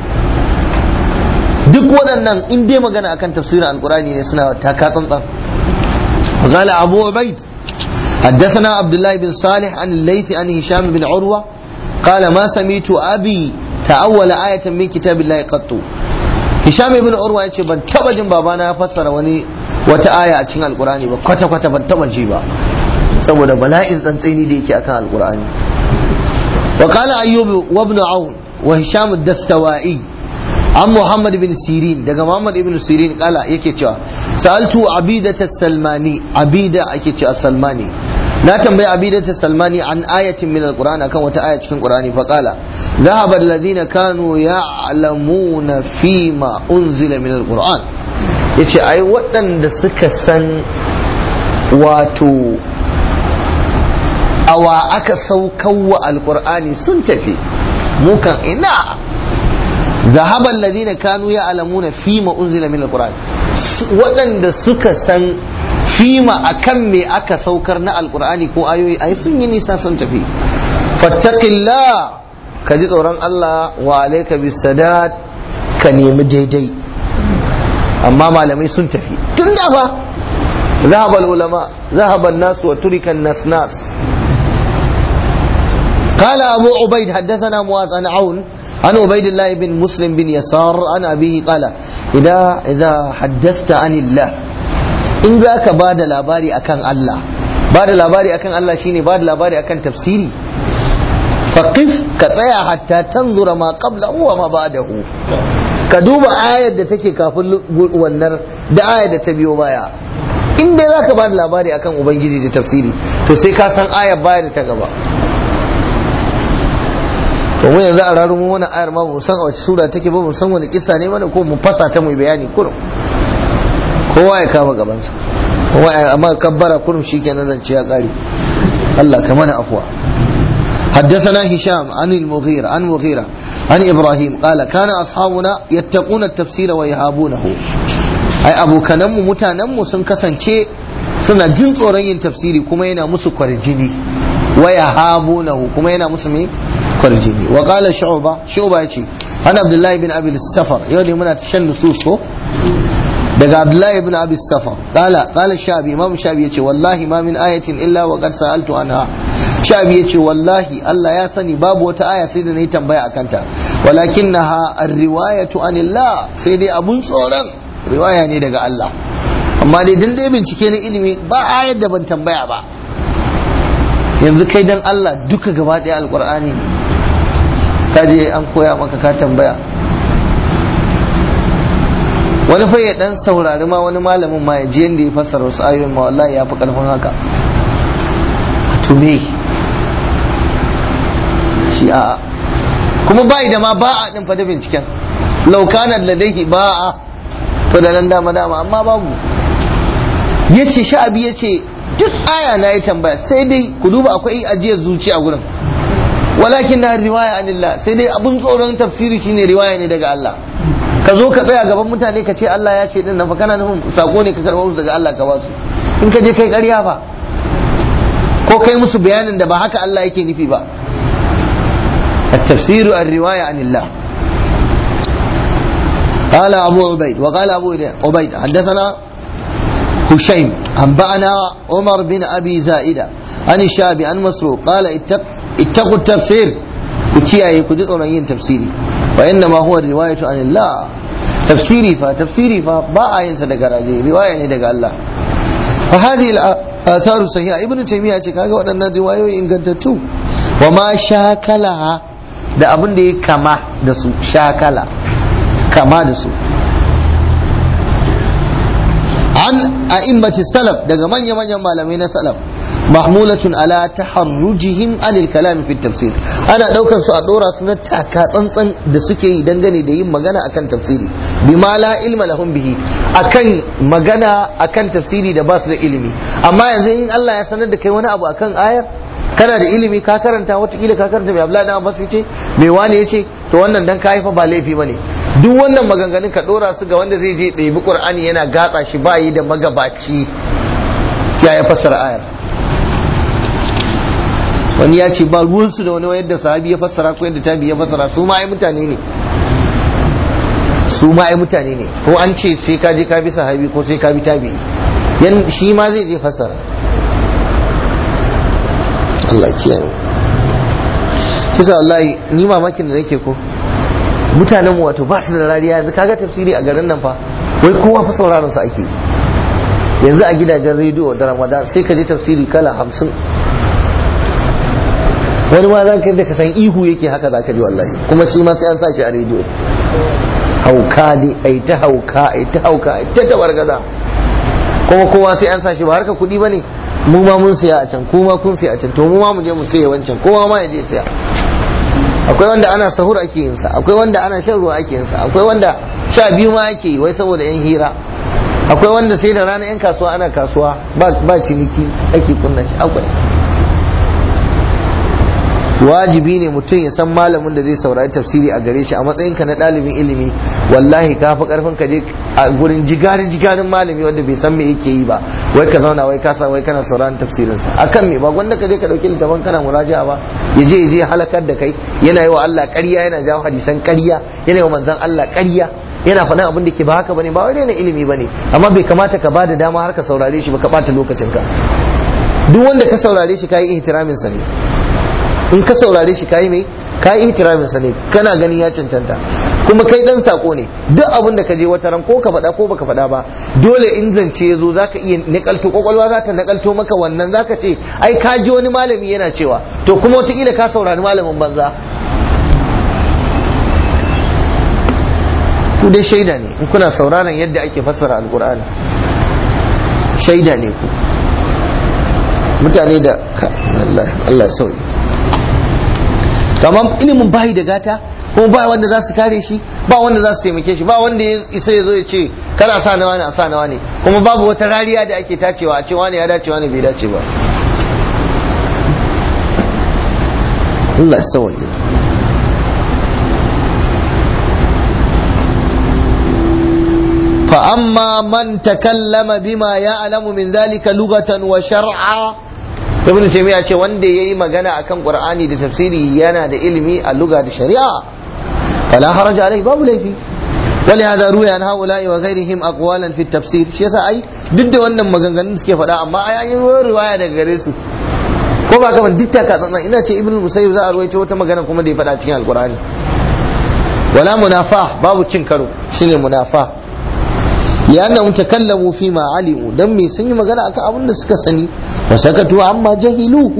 duk waɗannan in dai magana akan tafsirin alqur'ani ne suna taka tsantsan قال أبو عبيد حدثنا عبد الله بن صالح عن الليث عن هشام بن عروة قال ما سميت أبي تأول آية من كتاب الله قط هشام بن عروة يقول ban taba jin babana ya fassara wani wata aya a cikin alkurani ba kwata kwata ban taba ji ba saboda bala'in tsantseni da yake akan alkurani wa qala ayyub wa ibn aun wa hisham ad-dastawai an muhammad bin sirin daga muhammad ibn sirin kala yake cewa sa'altu abidata salmani abida ake cewa salmani na tambayi abidata salmani an ayatin min alquran akan wata aya cikin qur'ani fa qala dhahaba alladhina kanu ya'lamuna fi ma unzila min alquran yace ai waɗanda suka san wato awa aka saukawa alqur'ani sun tafi mukan ina ذهب الذين كانوا يعلمون فيما أنزل من القرآن waɗanda suka san fima akan me aka saukar na alkur'ani ko ayoyi ai sun yi nisa sun tafi fattaqillah ka ji tsoron Allah wa alayka bisadat ka nemi daidai amma malamai sun tafi tun da fa ذهب العلماء ذهب الناس وترك الناس ناس قال أبو عبيد حدثنا معاذ عن عون عن عبيد الله بن مسلم بن يسار عن أبيه قال إذا إذا حدثت عن الله إن ذاك بعد الأباري أكن الله بعد الأباري أكن الله شيني بعد الأباري أكن تفسيري فقف كتايا حتى تنظر ما قبله وما بعده كدوب آية da take kafin wannan da ayar da ta biyo baya in dai zaka ba da labari akan ubangiji da tafsiri to sai ka san ayar baya da ta gaba to mu yanzu a rarun mu wani ayar ma mu san a wace sura take ba mu san wani kissa ne mana ko mu fasa ta mu bayani kurum kowa ya kama gabansa kowa ya amma kabbara kurum shikenan zance ya kare Allah ka mana afwa حدثنا هشام عن المغيرة عن مغيرة عن إبراهيم قال كان أصحابنا يتقون التفسير ويهابونه أي أبو كنم متانم سنكسن شيء suna jin tsoron yin tafsiri kuma yana musu kwarjini wa yahabunahu kuma yana musu me kwarjini wa qala shu'ba shu'ba yace ana abdullahi bin abi safar yau ne muna shan nusus ko daga abdullahi bin abi safar qala qala shabi imam shabi yace wallahi ma min ayatin illa wa qad sa'altu anha shabi yace wallahi Allah ya sani babu wata aya sai da nayi tambaya akan ta walakinnaha ar-riwayatu anillah sai dai abun tsoron riwaya ne daga Allah amma dai dan dai bincike na ilimi ba ayar da ban tambaya ba yanzu kai dan Allah duka gaba ɗaya alkur'ani ka je an koya maka ka tambaya wani fa ya dan saurari ma wani malamin ma ya ji yanda ya fassara wasu ayoyin ma wallahi ya fi karfin haka to me shi a kuma bai da ma ba a din fa da binciken laukanan ladaihi ba a to da nan dama dama amma babu yace sha'abi yace duk aya na yi tambaya sai dai ku duba akwai ajiyar zuci a gurin walakin na riwaya anillah sai dai abun tsoron tafsiri shine riwaya ne daga Allah ka zo ka tsaya gaban mutane ka ce Allah ya ce din nan fa kana nufin sako ne ka karɓo musu daga Allah ka ba su in ka je kai ƙarya fa ko kai musu bayanin da ba haka Allah yake nufi ba التفسير الرواية عن الله قال أبو عبيد وقال أبو عبيد حدثنا هشيم أنبأنا عمر بن أبي زائدة عن الشعبي عن مسروق قال اتق اتقوا التفسير وكياي كدت yin tafsiri وإنما هو الرواية عن الله تفسيري فا تفسيري فا با ينسى daga raje riwaya ne daga Allah فهذه الآثار الصحيحة ابن تيمية ce kaga waɗannan riwayoyi ingantattu wa ma shakalaha da abin da ya kama da su shakala kama da su an a'immati salaf daga manya-manyan malamai na salaf mahmulatun ala taharrujihim anil kalami fi tafsir ana daukar su a dora su na taka tsantsan da suke yi dangane da yin magana akan tafsiri bima la ilma lahum bihi akan magana akan tafsiri da ba su da ilimi amma yanzu in Allah ya sanar da kai wani abu akan ayar kana da ilimi ka karanta watakila ka karanta mai Abdullahi dan Abbas yace mai wani yace to wannan dan kai fa ba laifi bane duk wannan maganganun ka dora su ga wanda zai je ɗebi Qur'ani yana gatsa shi ba yi da magabaci ya ya fassara ayar wani ya ce ba ruwansu da wani yadda sahabi ya fassara ko yadda tabi ya fassara su ma ai mutane ne su ma ai mutane ne ko an ce sai ka je ka bi sahabi ko sai ka bi tabi yan shi ma zai je fassara Allah kiyaye kisa wallahi ni mamakin da nake ko mutanen mu wato ba su da rariya yanzu kaga tafsiri a garin nan fa wai kowa fa sauraron su ake yanzu a gidajen rediyo da ramadan sai ka je tafsiri kala hamsin wani ma za ka da ka san ihu yake haka za ka ji wallahi kuma shi ma sai an sa shi a rediyo hauka ne ai ta hauka ai ta hauka ai ta tabargaza kuma kowa sai an sa shi ba harka kuɗi ba ne mu ma mun siya a can kuma kun siya a can to mu ma mu je mu siya wancan kowa ma ya je siya akwai wanda ana sahur ake yin sa akwai wanda ana shan ruwa ake yin sa akwai wanda sha biyu ma ake yi wai saboda yan hira akwai wanda sai da rana yan kasuwa ana kasuwa ba ciniki ake kunna shi akwai wajibi ne mutum ya san malamin da zai saurari tafsiri a gare shi a matsayinka na ɗalibin ilimi wallahi ka fi karfin ka je a gurin jigarin jigarin malami wanda bai san me yake yi ba wai ka zauna wai kasa wai kana sauraron tafsirin sa akan me ba gwanda ka je ka dauki littafin kana muraja'a ba ya je ya je halakar da kai yana yi wa Allah ƙarya yana jawo hadisan ƙarya yana yi wa manzon Allah ƙarya yana faɗin abin da ke ba haka bane ba wai na ilimi bane amma bai kamata ka bada dama har ka saurare shi ba ka ɓata lokacinka duk wanda ka saurare shi ka yi ihtiramin sa ne in ka saurare shi kayi mai kayi ihtiramin sa ne kana ganin ya cancanta kuma kai dan sako ne duk abin da ka je wata ran ko ka faɗa ko baka faɗa ba dole in zance ya zo zaka iya nakalto kwakwalwa za ta nakalto maka wannan zaka ce ai ka ji wani malami yana cewa to kuma wataƙila ka saurari malamin banza ku dai shaida ne in kuna sauraron yadda ake fassara alkur'ani shaida ne ku mutane da Allah sauyi kamar ilimin bayi da gata kuma ba wanda za su kare shi ba wanda za su taimake shi ba wanda ya isa ya zo ya ce kana sa nawa ne a sa nawa ne kuma babu wata rariya da ake tacewa a ce wani ya dace wani bai dace ba Allah sauye فأما من تكلم بما يعلم من ذلك لغة وشرعا ibn taymiya ce wanda yayi magana akan qur'ani da tafsiri yana da ilimi a lugha da shari'a fala haraja alai babu laifi ولهذا روي عن هؤلاء وغيرهم اقوالا في التفسير shi yasa ai duk da wannan maganganun suke faɗa amma ai an yi riwaya daga gare su ko ba kaman duk taka tsantsan ina ce ibnu musayyib za a ruwaito wata magana kuma da ya faɗa cikin alqur'ani wala munafa babu cin karo shine munafa لأنهم تكلموا فيما علموا دمي سني مغانا أكا أبن سكا سني وسكتوا عما جهلوه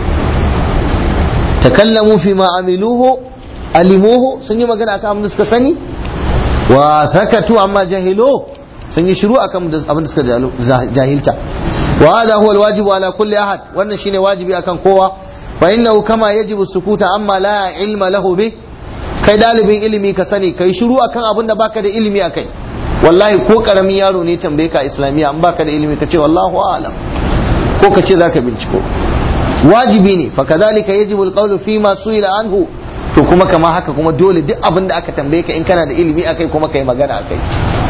تكلموا فيما عملوه علموه سني مغانا أكا أبن سكا سني وسكتوا عما جهلوه سني شروع أكا أبن سكا جاهلتا وهذا هو الواجب على كل أحد وأن شيني واجبي أكا قوة فإنه كما يجب السكوت عما لا علم له به kai dalibin ilimi ka sani kai shiru akan abin da baka da ilimi akai wallahi ko karamin yaro ne tambaye ka islamiyya an baka da ilimi ka ce wallahu a'lam ko ka ce zaka binciko wajibi ne fa kadhalika yajibu alqawlu fi ma su'ila anhu to kuma kama haka kuma dole duk abin da aka tambaye ka in kana da ilimi akai kuma kai magana akai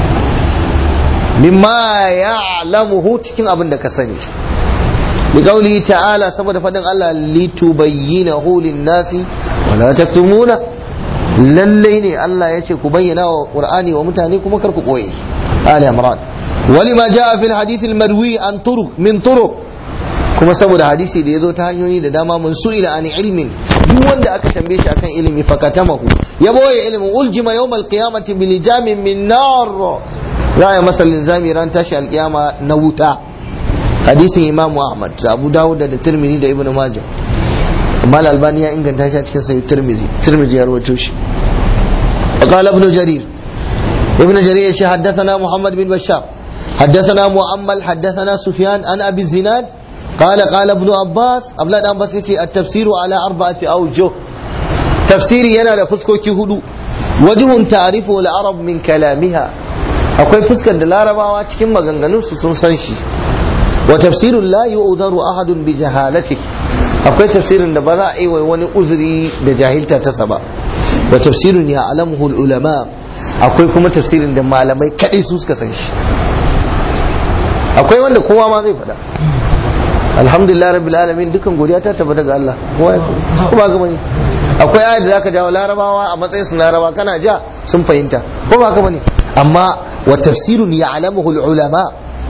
mimma ya'lamuhu cikin abin da ka sani bi qawli ta'ala saboda fadin Allah litubayyinahu lin-nasi wa la taktumuna lallai ne Allah ya ce ku bayyana wa Qur'ani wa mutane kuma kar ku koye Ali Imran ولما جاء في الحديث المروي عن طرق من طرق kuma saboda hadisi da ya zo ta hanyoyi da dama mun su ila ani ilmin duk wanda aka tambaye shi akan ilimi fakatamahu ya boye ilimin uljima yawmal qiyamati bil jamin min nar za ya masa linzami ran tashi alkiyama na wuta hadisin imamu ahmad da abu dawud da tirmidhi da ibnu majah mal albani ya inganta shi a cikin sahih tirmidhi tirmidhi ya rawaito shi قال ابن جرير ابن جرير حدثنا محمد بن بشار حدثنا مؤمل حدثنا سفيان عن ابي الزناد قال قال ابن عباس ابن عباس يتي التفسير على اربعه اوجه تفسيري yana da fuskoki hudu wajhun ta'rifu al-arab min kalamiha akwai fuskar da larabawa cikin maganganun su sun san shi wa tafsirun la yu'daru ahadun bi jahalati akwai tafsirin da ba za a yi wani uzuri da jahilta ta saba wa tafsirun ya alamuhu ulama akwai kuma tafsirin da malamai kadai su suka san shi akwai wanda kowa ma zai faɗa alhamdulillah rabbil alamin dukan godiya ta tabbata ga Allah kowa ya kuma ga bane akwai ayat da zaka jawo larabawa a matsayin su laraba kana ja sun fahimta ko ba ka bane amma wa tafsirun ya'lamuhu ulama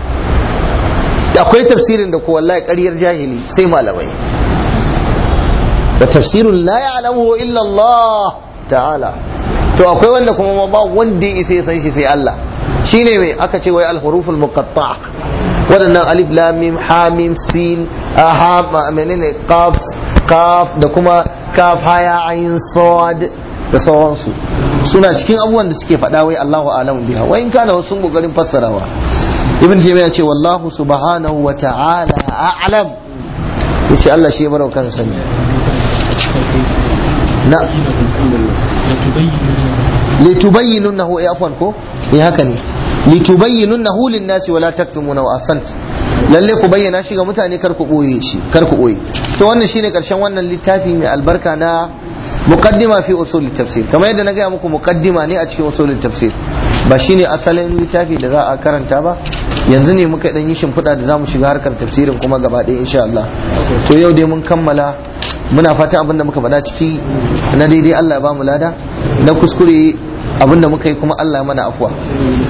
akwai tafsirin da ko wallahi ƙaryar jahili sai malamai wa tafsirun la ya'lamuhu illa Allah ta'ala to akwai wanda kuma ba wanda ya isa ya san shi sai Allah shine mai aka ce wai al-huruful muqatta'a waɗannan alif lam mim ha mim sin ha menene qaf kaf da kuma kaf haya ayin sad da sauransu suna cikin abubuwan da suke faɗa wai Allahu a'lamu biha wa in kana wasu kokarin fassarawa ibn jami'a ce wallahu subhanahu wa ta'ala a'lam yace Allah shi ya barau kansa sani na litubayyinunnahu eh afwan ko eh haka ne litubayyinunnahu lin-nasi wala taktumuna wa asant lalle ku bayyana shi ga mutane kar ku boye shi kar ku boye to wannan shine karshen wannan littafi mai albarka na muqaddima fi usul tafsir kamar yadda na gaya muku muqaddima ne a cikin usul tafsir ba shine asalin littafi da za a karanta ba yanzu ne muka dan yi shimfiɗa da zamu shiga harkar tafsirin kuma gaba ɗaya insha Allah to yau dai mun kammala muna fata abin da muka faɗa ciki na daidai Allah ya ba mu lada na kuskure abin da muka yi kuma Allah ya mana afuwa